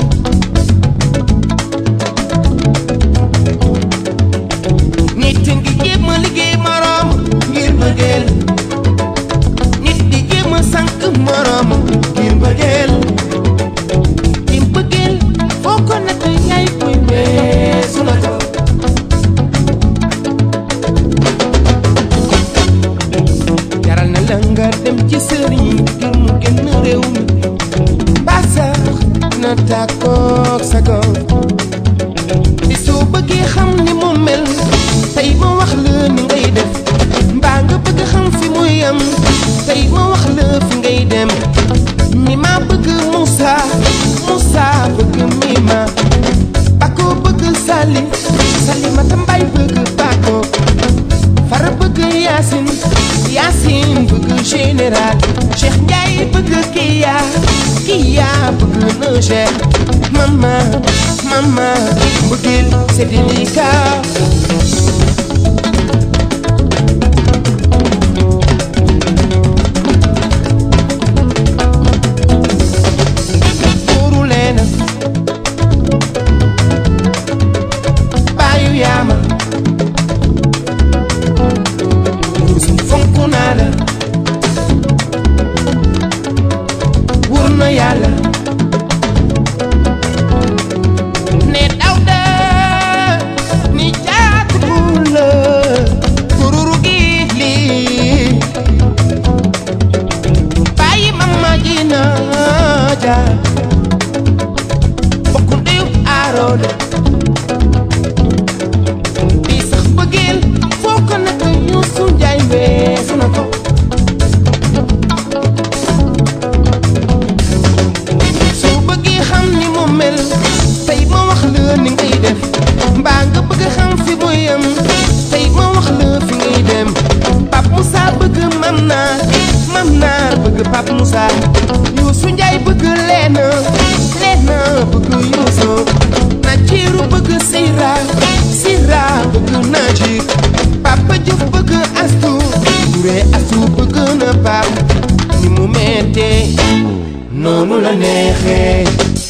nit ngi jéem a liggéey moroom ngir bëggeel nit di jéem a sànq moroom ngir bëggeel di bëggeel foo ko natt yaay koy weesu na ko jaral na la nga dem ci sëriñ ngir mu génn réew mi mbaa sax na tàkkoog sa gox di soo bëggee xam ni mu mel tey ma wax la ni ngay def mbaa nga bëgg xam fi muy yam tey ma wax la fi ngay dem mi ma bëgg Moussa Moussa bëgg mi ma Bako bëgg Sali Sali ma tambay bëgg Bako Fara bëgg Yacine Yacine bëgg général Cheikh Ndiaye bëgg Kiya Kiya bëgg Noger Mama Mama bëggeel c'est délicat Tuuru leena baayu yaama Yuusuf fonk naa la wóor na yàlla ne Dawda ni jaatu la tururu gi lii bàyyi mama ji naa ja bokku ndeyu aaroole di sax bëggeel foo ko nekk Yuusu Njaay weesu na ko soo bëggee xam ni mu mel tey ma wax la ni ngay def mbaa nga bëgg xam fi mu yem tey ma wax la fi ngay dem Pape Moussa bëgg mam naar mam naar bëgg Pape Moussa Youssou Njaay bëgg leena leena bëgg Youssou Najiru bëgg Sira Sira bëgg Najir Papa Diouf bëgg Astu Touré Astu bëgg na Pape ni mu mettee noonu la neexee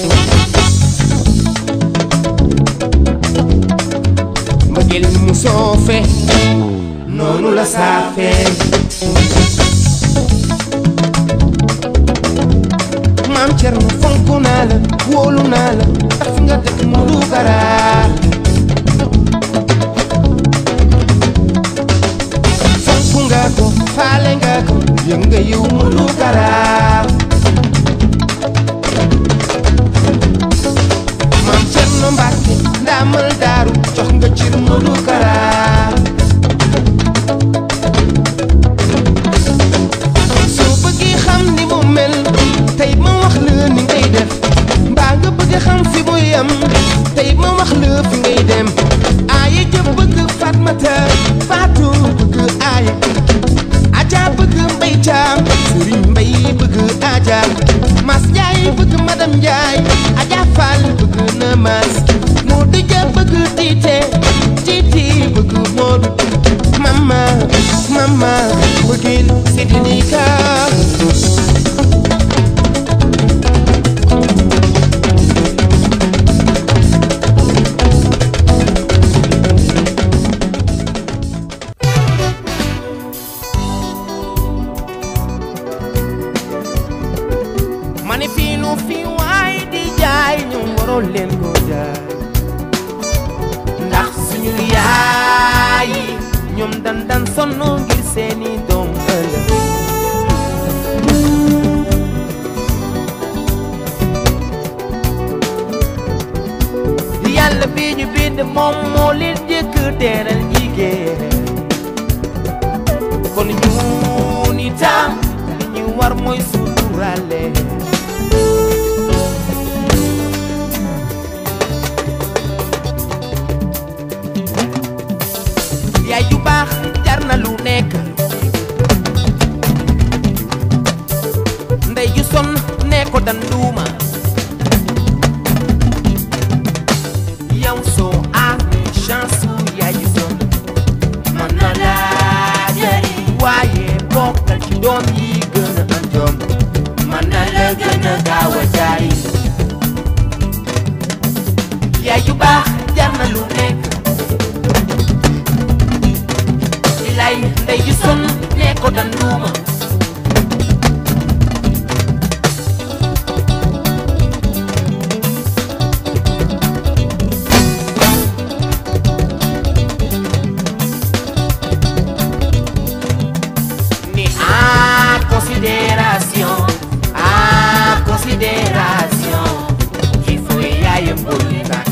mbëggeel ni mu soofe noonu la saafee maam Cerno fonk naa la wóolu naa la tax fi nga dëkk mu du garaar fonk nga ko faale nga ko yëg nga yiw mu du garaar maam Cerno Mbàkke ndaamal daaru jox nga cir mu du garaar soo bëggee xam ni mu mel tey ma wax la ni ngay def mbaa nga bëgg xam fi mu yem tey ma wax la fi ngay dem aaye jëf bëgg Fatmata Faatu bëgg aaye Aja bëgg Mbay Caam Sëriñ Mbay bëgg Aja Mas Njaay bëgg Madam Njaay Aja Fall bëgg na Mas Moodu Ja bëgg Tiite Tiiti bëgg Moodu Mama Mama bëggeel c'est délicat ma ne fii lu fi waay di jaay ñu waroon leen ko jaay ndax suñu yaay yi ñoom dan dan sonn ngir seeni doom ëllëg yàlla bi ñu bind moom moo leen jëkk teeral jigéen kon ñun itam li ñu war mooy suturale yaay ju baax jar na lu nekk ndey ju son ne ko dan duuma yow soo amee chance su yaay ju son mën na laa jëriñ waaye bokkal ci doom yi gën a am jom gën a gaaw a jaay yaay ju baax jar na lu nekk lay ndey ju sonn ne ko dan luuma ni a considération a considération qu'il faut yaayam bul tàkk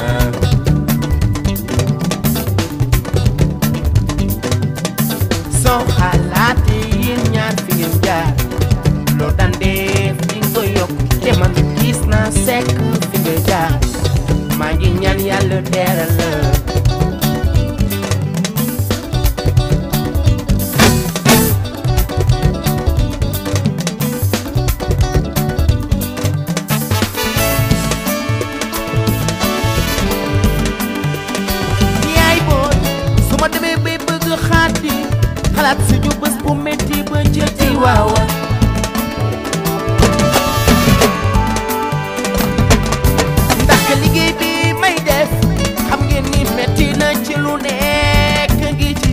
soo xalaatee yéen ñaar fi ngeen jaar loo daan def di nga ko yokk te man gis naa sekk fi nga jaar maa ngi ñaan yàlla teeral la yaay booy su ma demee bay bëgg xaati xalaat suñu bés bu métti ba ca ci waawa ndax liggéey bi may def xam ngeen ni métti na ci lu nekk ngi ci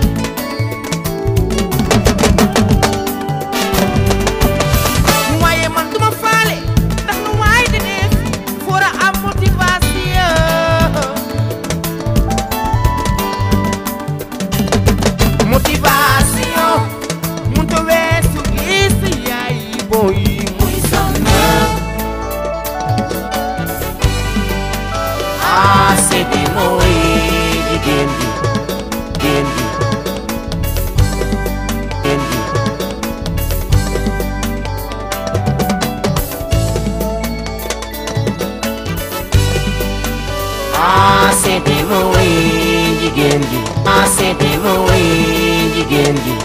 waaye man duma faale ndax lu waay di def for a am motivation motivation munta weesu gis yaay booy muy sonn ah seeti mooy jigéen ji jigéen ji jigéen ji ah seeti mooy jigéen ji ah seeti mooy jigéen ji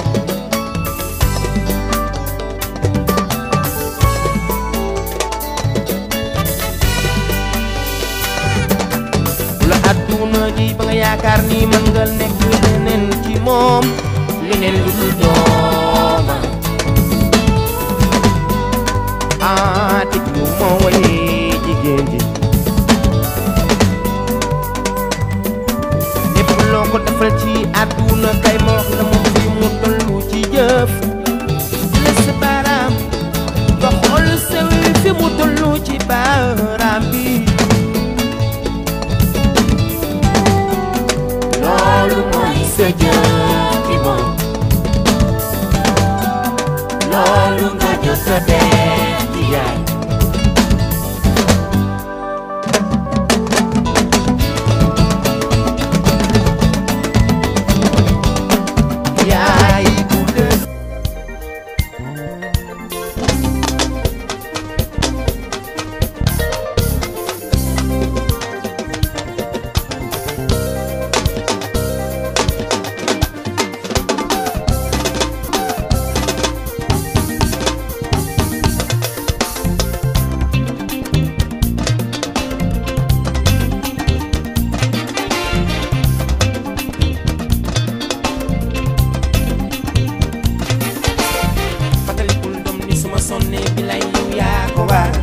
la adduna ji ba nga yaakaar ni mën nga nekk leneen ci moom leneen lu dul dooma ah tëj lu mooy jigéen ji lépp loo ko defal ci àdduna kay ma wax la moom fi mu tollu ci jëf la sa baaraam nga xool sew fi mu tollu ci baaraam bi loolu mooy sa jëf bi moom loolu nga jot a def ci yaay yaay bu dëgg fàttalikul doom ni suma sonnee bi lay yow yaa ko waar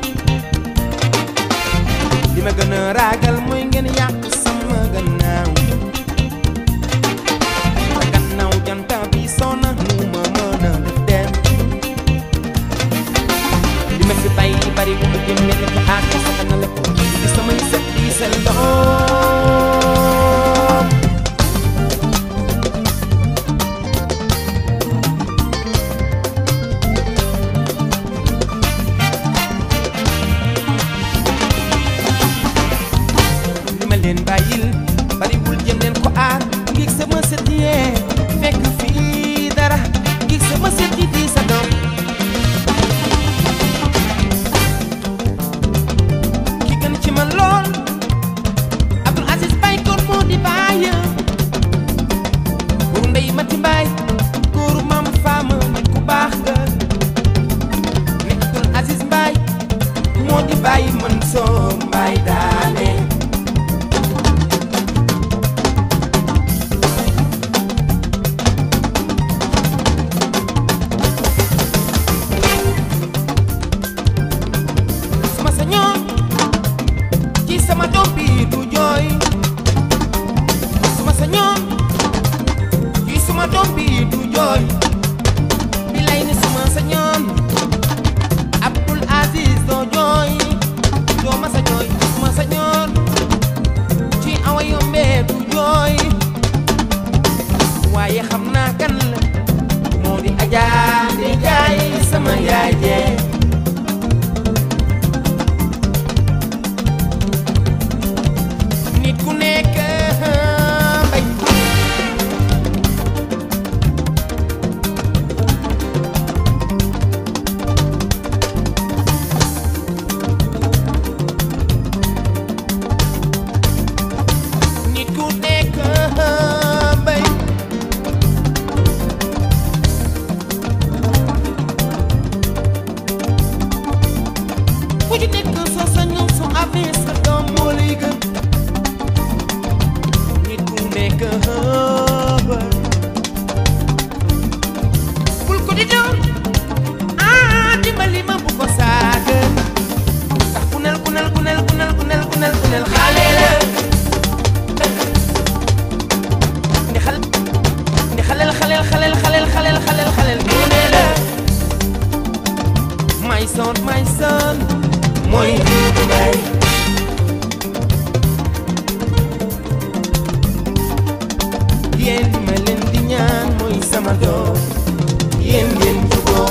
li ma gën a ragal mooy ngeen yàq sama gannaaw sa gannaaw janta bi sona nu ma mën a def dem li ma fi bàyyi bari bu mu jëm mel ko aar ko sa kanale ko di samay sët di seen doom li ma leen bàyyil bariwul jëm leen ko aar ngir sama sët yee fekk fii dara ngir sama sët yi di sa doom ki gën ci man lool Abdul Aziz Bay kon moo di bàyyi góoru ndey mati mbaay góoru maam faama nit ku baax nga nekk Abdul Aziz Mbaay moo di bàyyi man soo mbaay daane ci nekk soo sañoon soo amee sa doom moo lay gën nit ku nekk xëbal bul ko di doon ah dimbali ma bu ko saaga ndax kunel kunel kunel kunel kunel kunel kunel xale la ndi xal ndi xalel xalel xalel xalel xalel xalel xalel gune la my son my son mooy diidu bay yéen li ma leen di ñaan mooy sama doom yéen ngeen juboo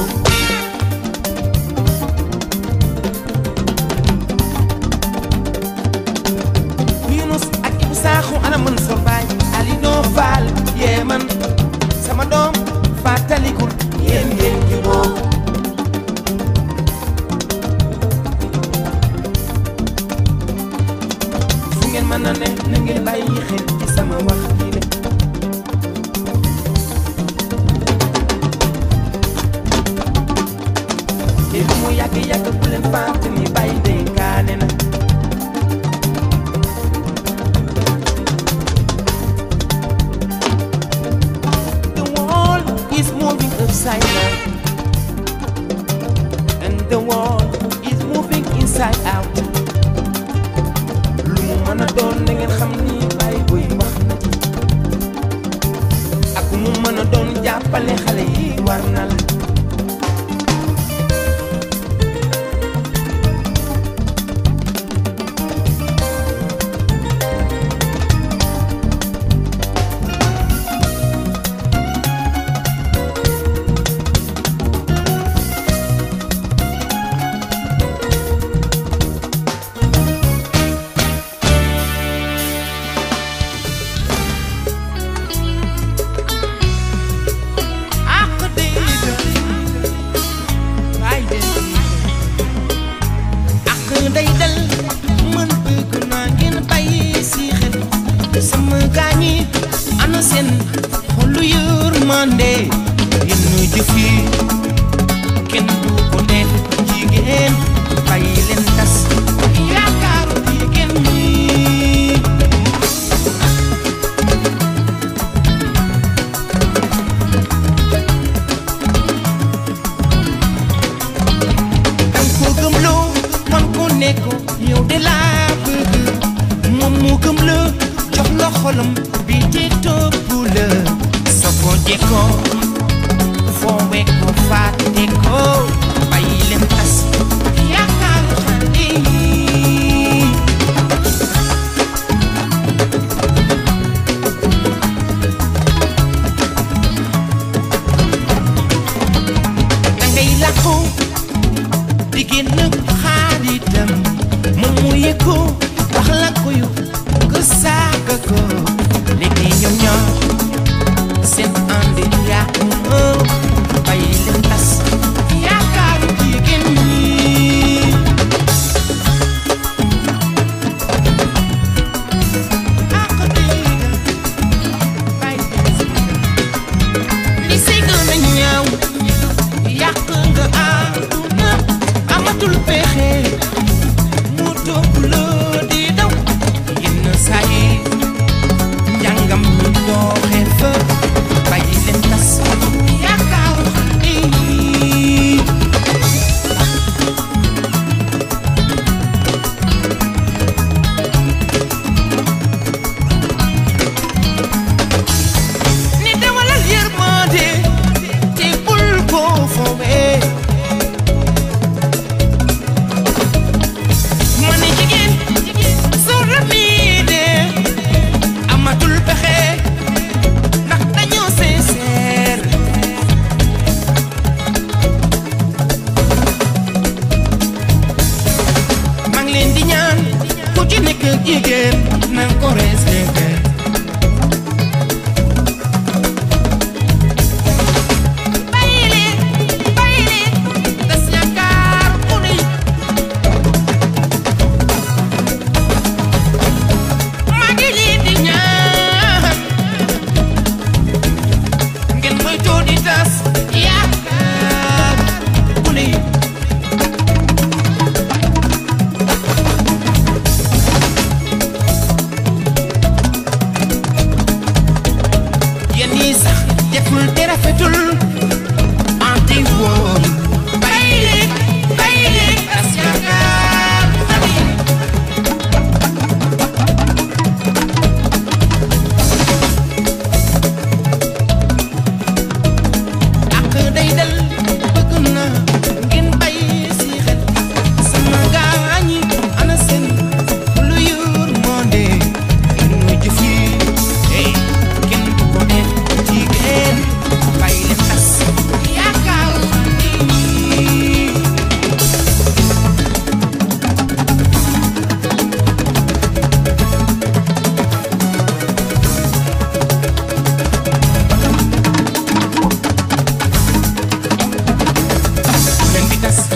Yunus ak Ibu Saaxu ana mën sa baay Ali noo faal yee man sama doom fàttalikul yéen ngeen juboo fu ngeen mën a ne na ngeen bàyyi xel ci sama wax ji le te lu mu yàgg yàgg bu leen fàtte ni bàyyi dénkaane na The world is moving upside down and the world is moving inside out lu mu mën a doon na ngeen xam ni bàyyi buy wax na ci ak mu mën a doon jàppale xale yi war na la ak dégg ay dégg ak day dal man bëgg naa ngeen bàyyi si xel sama gaañi ana seen xolu yërmande yenn jëf yi kenn du ko def jigéen bàyyi leen tas yaakaaru jigéen ñi dang ko gëmloo man ko nekk yow de laa bëgg moom mu gëm la jox la xolam bi ci topp la soo ko jekkoo foowe ko fàtte ko bàyyi leen tas yaakaaru xale yi dangay làqu di génn xaaritam moom mu yëg ko wax la ko yu nga saaga ko léegi ñoom ñoo seen ànd yàqu na bàyyi leen tas yaakaaru jigéen ñi ak dégg bàyyi leen si li si gën a ñaaw yàq nga àdduna amatul pexe mu topp la di daw yenn saa yi njàngam mi dooxee fa bàyyi leen tas yaakaaru xale yi ni dawalal yërmande te bul ko foowee ma ne jigéen soo ramiide amatul pexe ndax dañoo sincère maa ngi leen di ñaan ku ci nekk jigéen na ko respecté bàyyi leen bàyyi leen tas yaakaar ku ne maa ngi leen di ñaan ngeen moytu di tas yaakaar ku ne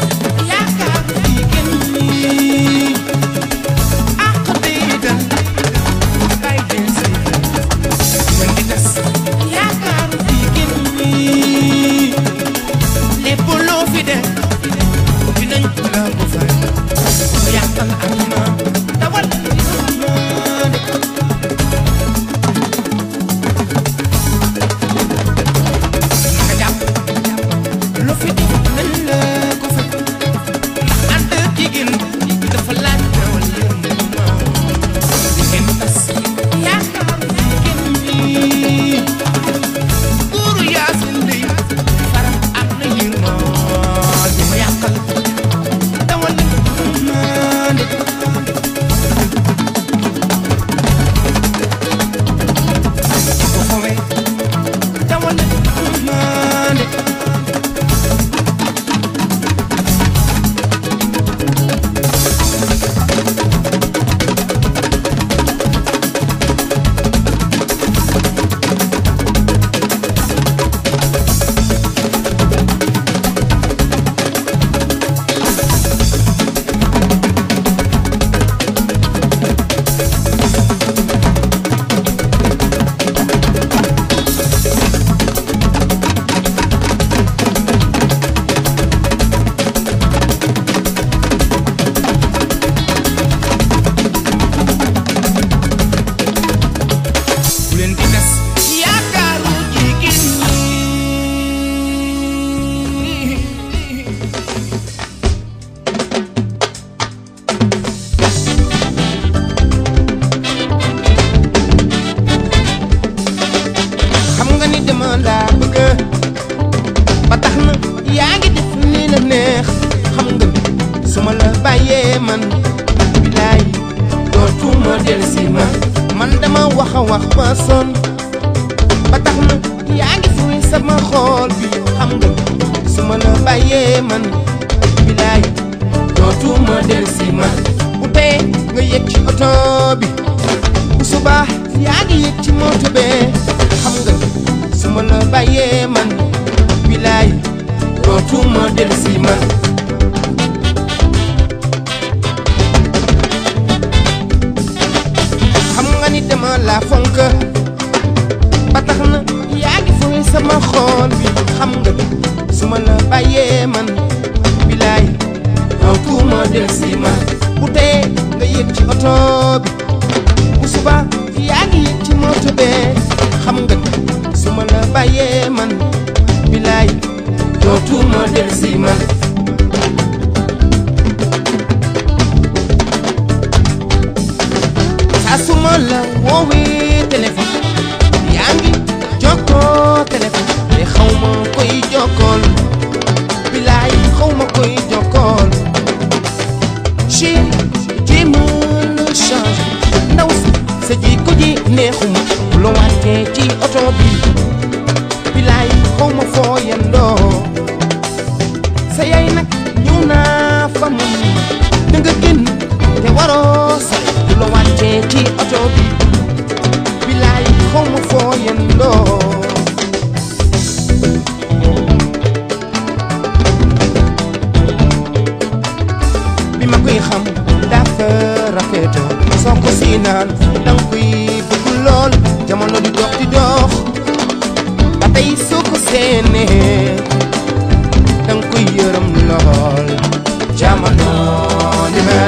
yaakaar jigéen ñi ak déedéet ay del si mën di tas yaakaar jigéen ñi lépp loo fi def dinañ la ko fay ko yàqal àdduna dawal yërmande naka jàpp lu fi def nañ la ko fay ndax ànd jigéen dafa laaj dawal yërmande jigéen tas yaakaar jigéen ñi buuru yaasin li faram am na yërmande ma yàqal dawal yërmande ko fowee dawal yërmande bu leen di des yaakaaru jigéen ñi xam nga ni dama laa bëgg ba tax na yaa ngi def ni la neex xam nga ni su ma la bàyyee man bilaay dootuma dellusi ma man dama wax a wax ba sonn ba tax na yaa ngi fuy sama xool bi xam nga ni su ma la bàyyee man bilaay dootuma dellusi ma bu tee nga yëg ci oto bi bu subaa yaa ngi yëg ci moto bee xam nga ni su ma la bàyyee man bilaay dootuma dellusi ma xam nga ni dama la fonk ba tax na yaa ngi fuy sama xool bi xam nga ni su ma la bàyyee man bilaay dootuma dellusi ma bu tee nga yëg ci oto bi bu suba yaa ngi yëg ci moto bee xam nga ni su ma la bàyyee man bilaay dootuma dellusi ma saa su ma la woowee téléphone yaa ngi jokkoo téléphone te xaw ma koy jokkool bilaay xaw ma koy jokkool chéri jéem a la change ndaw si sa jikko ji neexuma bu la wàccee ci oto bi bilaay xaw ma foo yendoo sa yaay nag ñëw naa fa mun da nga génn te waroo sore bu la wàccee ci oto bi bilaay xaw ma foo yendoo bi ma koy xam dafa rafetoo soo ko si naan danga koy bëgg lool jamono di dox di dox ba tey soo ko seenee danga koy yërëm lool jamono ni mel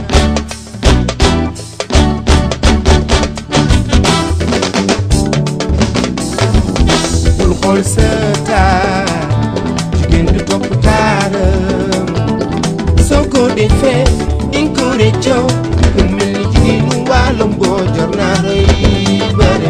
bul xool sa taar jigéen du topp taaram soo ko defee dinga ko réccoo ku mel ni jigéenu wàllam boo jor naa rëy bëre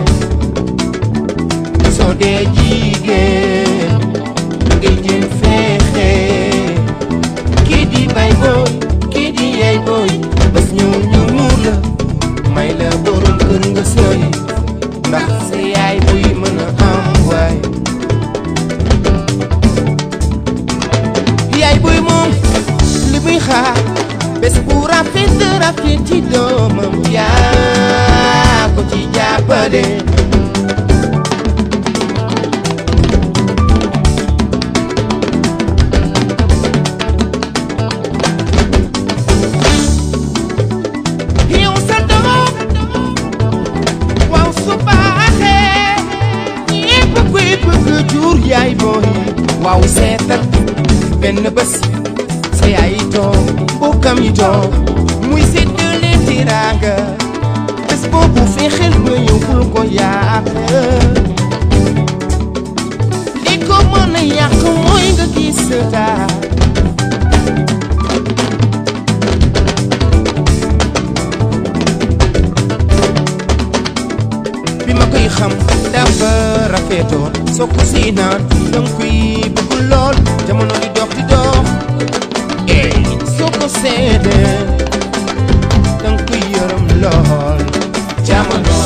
soo dee jigéen da ngay jéem fexe kii di bay booy kii di yaay booy bés ñëw ñu muur la may la borom kër nga sëy ndax sa yaay buy mën a am waay yaay buy moom li muy xaar bés bu rafet rafet ci doomam yaa ko ci jàppale benn bés sa yaay yi toog bokkam yi toog muy séddale tiraanga bés boobu fexeel ba yóbbul ko yàq li ko mën a yàq mooy nga gis sa taar bi ma koy xam dafa rafetoon soo ko si naan danga koy bëgg lool jamono di dox di dox ey soo ko seedee danga koy yërëm lool jamono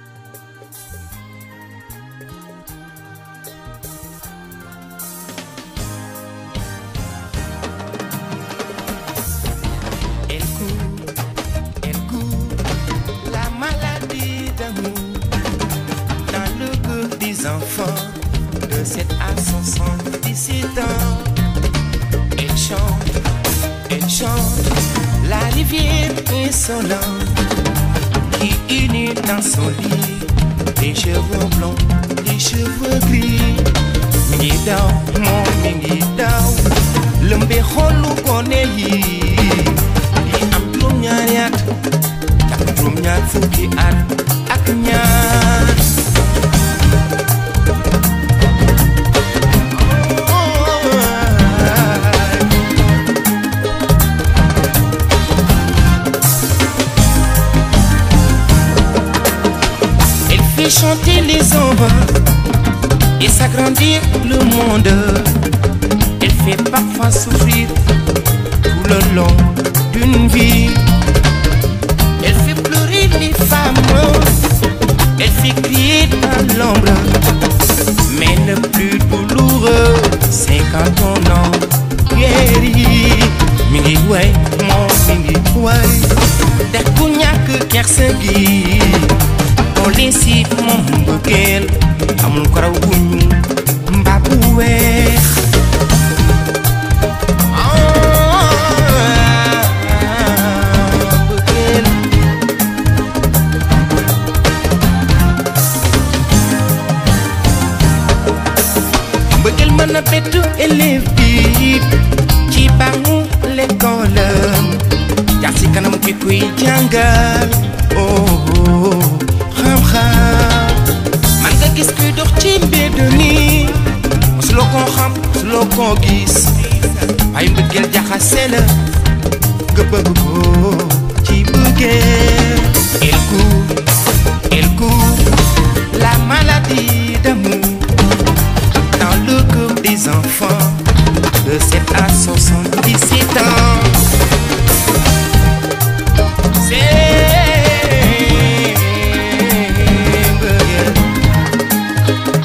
Elle court, elle court, la maladie d'amour dans le cœur des enfants de 7 à 77 ans. Elle chante, elle chante la rivière insolente qui unit dans son lit les cheveux blonds, les cheveux gris. Mi ngi daw moom mi ngi daw lëmbe xolu gone yi yi am juróom-ñaari at ak juróom-ñaar fukki at ak ñaar. Elle fait chanter les enfants et s'agrandir le monde. Elle fait parfois souffrir tout le long d'une vie. Elle fait pleurer les femmes, elle fait crier dans l'ombre. Mais le plus douloureux, c'est quand on en guérit. Mingi way, mon mingi way. Te ku ñàkk kersa gi. On l'incite moom mbëggeel amul karaw bu ñuul mbaa bu weex. Ah, mbëggeel. mbëggeel mën na bett élève bi ci bangu l'école jaar si kanam ki kuy jàngal oh oh, xam-xam man nga gis kuy dox ci mbedd nii mosuloo koo xam mosuloo koo gis waaye mbëggeel jaxase la nga bëgg ko ci bëggeel il court il court la maladie d'amour dans le cœur des enfants de 7 à 77 ans. C'est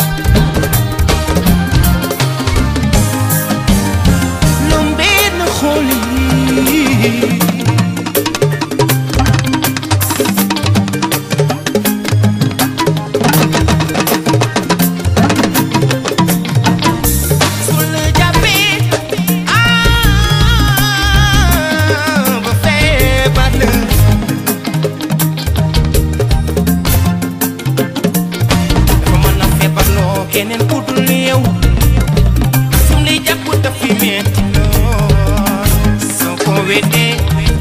Lombin Holy. Sulle jàppee ah ba feebar la dafa mën a feebarloo keneen ku dul yow sum lay jàpp daf fi metti lool soo ko weddee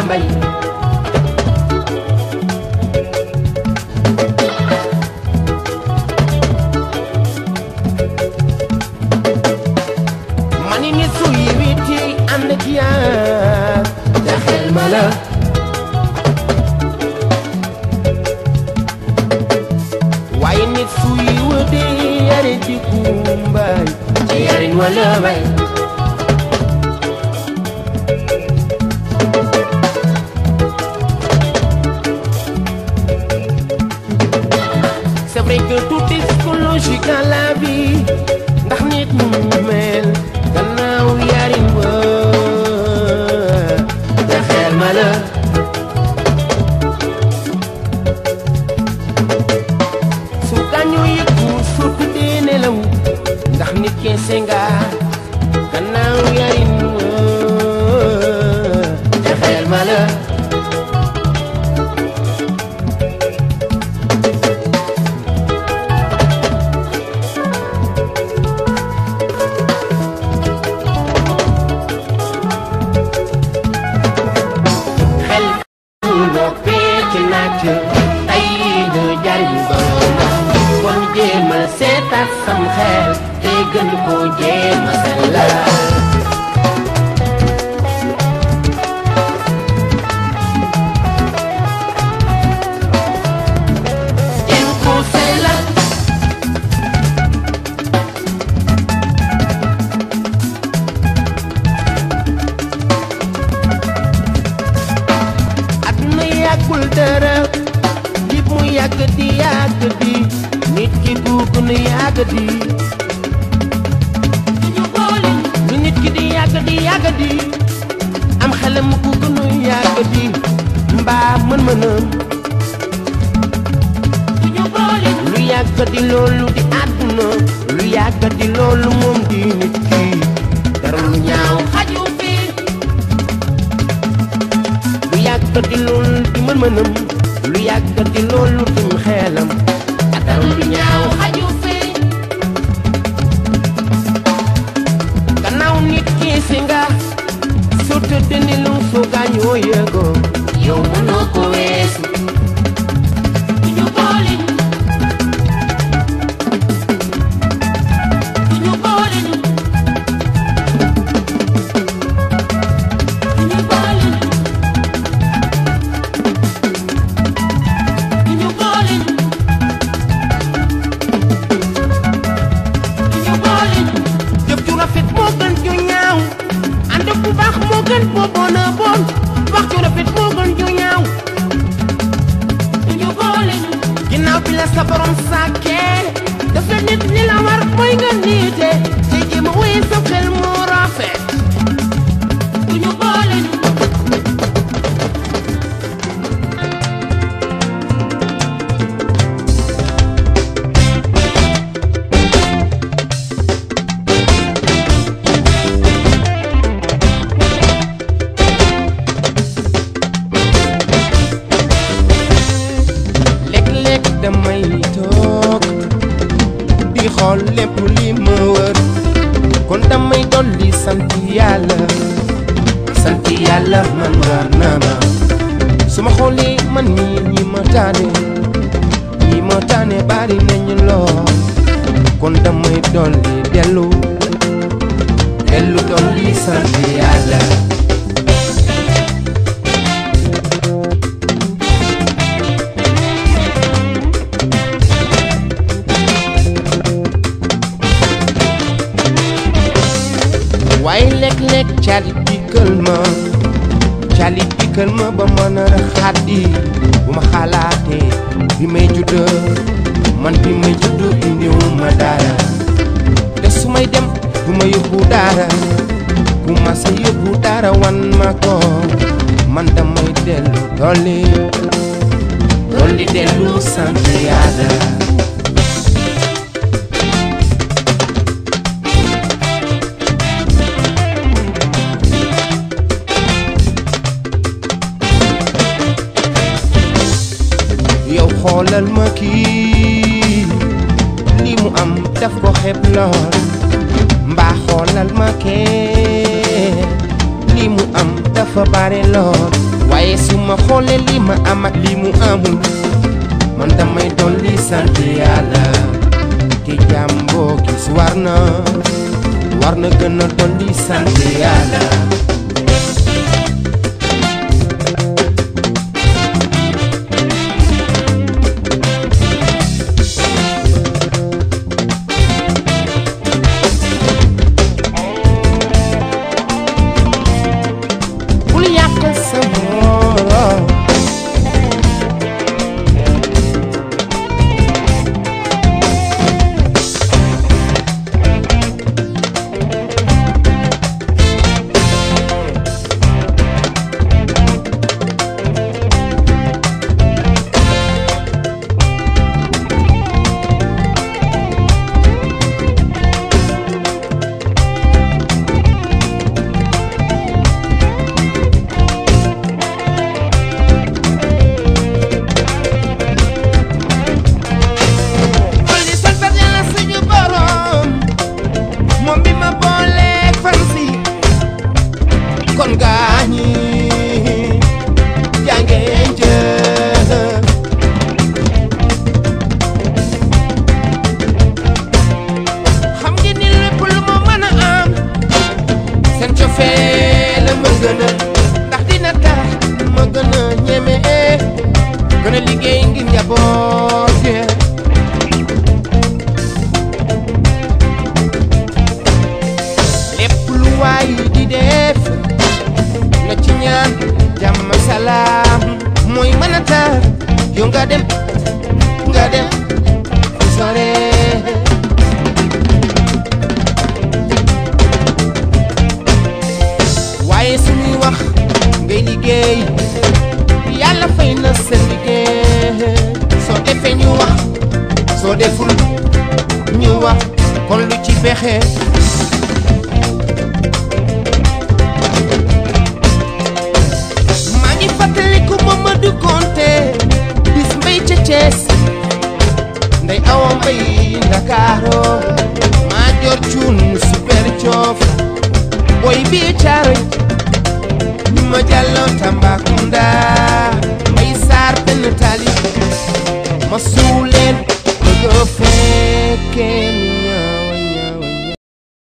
mbay mani ni su yi witi ànd ak yaar jaxel ma la waaye nit su yi wëde yare ci kumbaay ci yariñ wala bay C'est vrai que tout est psychologique dans la vie ndax nit mu mel gannaaw yarin wa jaxeel ma la su gaañu yëkku surtu dee nelaw ndax nit keese nga gannaaw yarin wa jaxeel ma la xel noo fekk naaj ay du jariñ boroomam kon jéemal seetaat sam xel te gën koo jéema sellal jéem koo sellal àdduna yàggul dara li mu yàgg di yàgg di nit ki du gën a yàgg di lu nit ki di yàgg di yàgg di am xelam ku gën a yàgg di mbaa mën-mënam lu yàgg di loolu di àdduna lu yàgg di loolu moom di nit ki dara lu ñaaw xaju fi lu yàgg di loolu di mën-mënam lu yàgg di loolu dim xeelam dara lu ñaaw xaju fi gannaaw nit ki si nga soo tëddee ni lu soo gaañoo yëgoo yow mënoo ko weesu jëf ju rafet moo gën ju ñaaw ànd bu baax moo gën boo bon a bon wax ju rafet moo gën ju ñaaw ginnaaw bi la sa borom sàkkee daf la nit li la war mooy nga niite te jéem a wéy sa xel mu rafet léeg-léeg damay toog di xool lépp li ma wër kon damay dolli sant yàlla sant yàlla man war na ma su ma xoolee man mii ñi ma taane ñi ma taane bari nañu lool kon damay dolli dellu dellu dolli sant yàlla waaye léeg-léeg calit dikkal ma calit dikkal ma ba mën a xaddi bu ma xalaatee bi may judd man bi may judd indiwu ma dara te su may dem du ma yóbbu dara bu ma sa yóbbu dara wan ma ko man damay dellu dolli dolli dellu sant yàlla yow xoolal ma kii li mu am daf ko xeeb lool mbaa xoolal ma kee li mu am dafa bare lool waaye su ma xoolee li ma am ak li mu amul man damay dolli sant yàlla ki jàmm boo gis war na war na gën a dolli sant yàlla bul yàq sa morom kon di sant yàlla suñu borom moom bi ma booleeg fan si kon gaañi jàngeen jëf xam ngeen ni lépp lu ma mën a am seen cofee la ma gën a ndax dina tax ma gën a ñeme gën a liggéey ngir njaboot gi. lépp lu waay di def na ci ñaan jàmm salaam mooy mën a tax yow nga dem nga dem fu sore waaye suñuy wax ngay liggéey yàlla fay na sa liggéey soo defee ñu wax soo deful ñu wax kon lu ci pexe maa ngi fàttaliku Mamadou Konté bis mbay ca Thiès ndey awa mbay Ndakaaro maa jor cuun super coof boy bi caaroy ñu ma jàlloo Tambacounda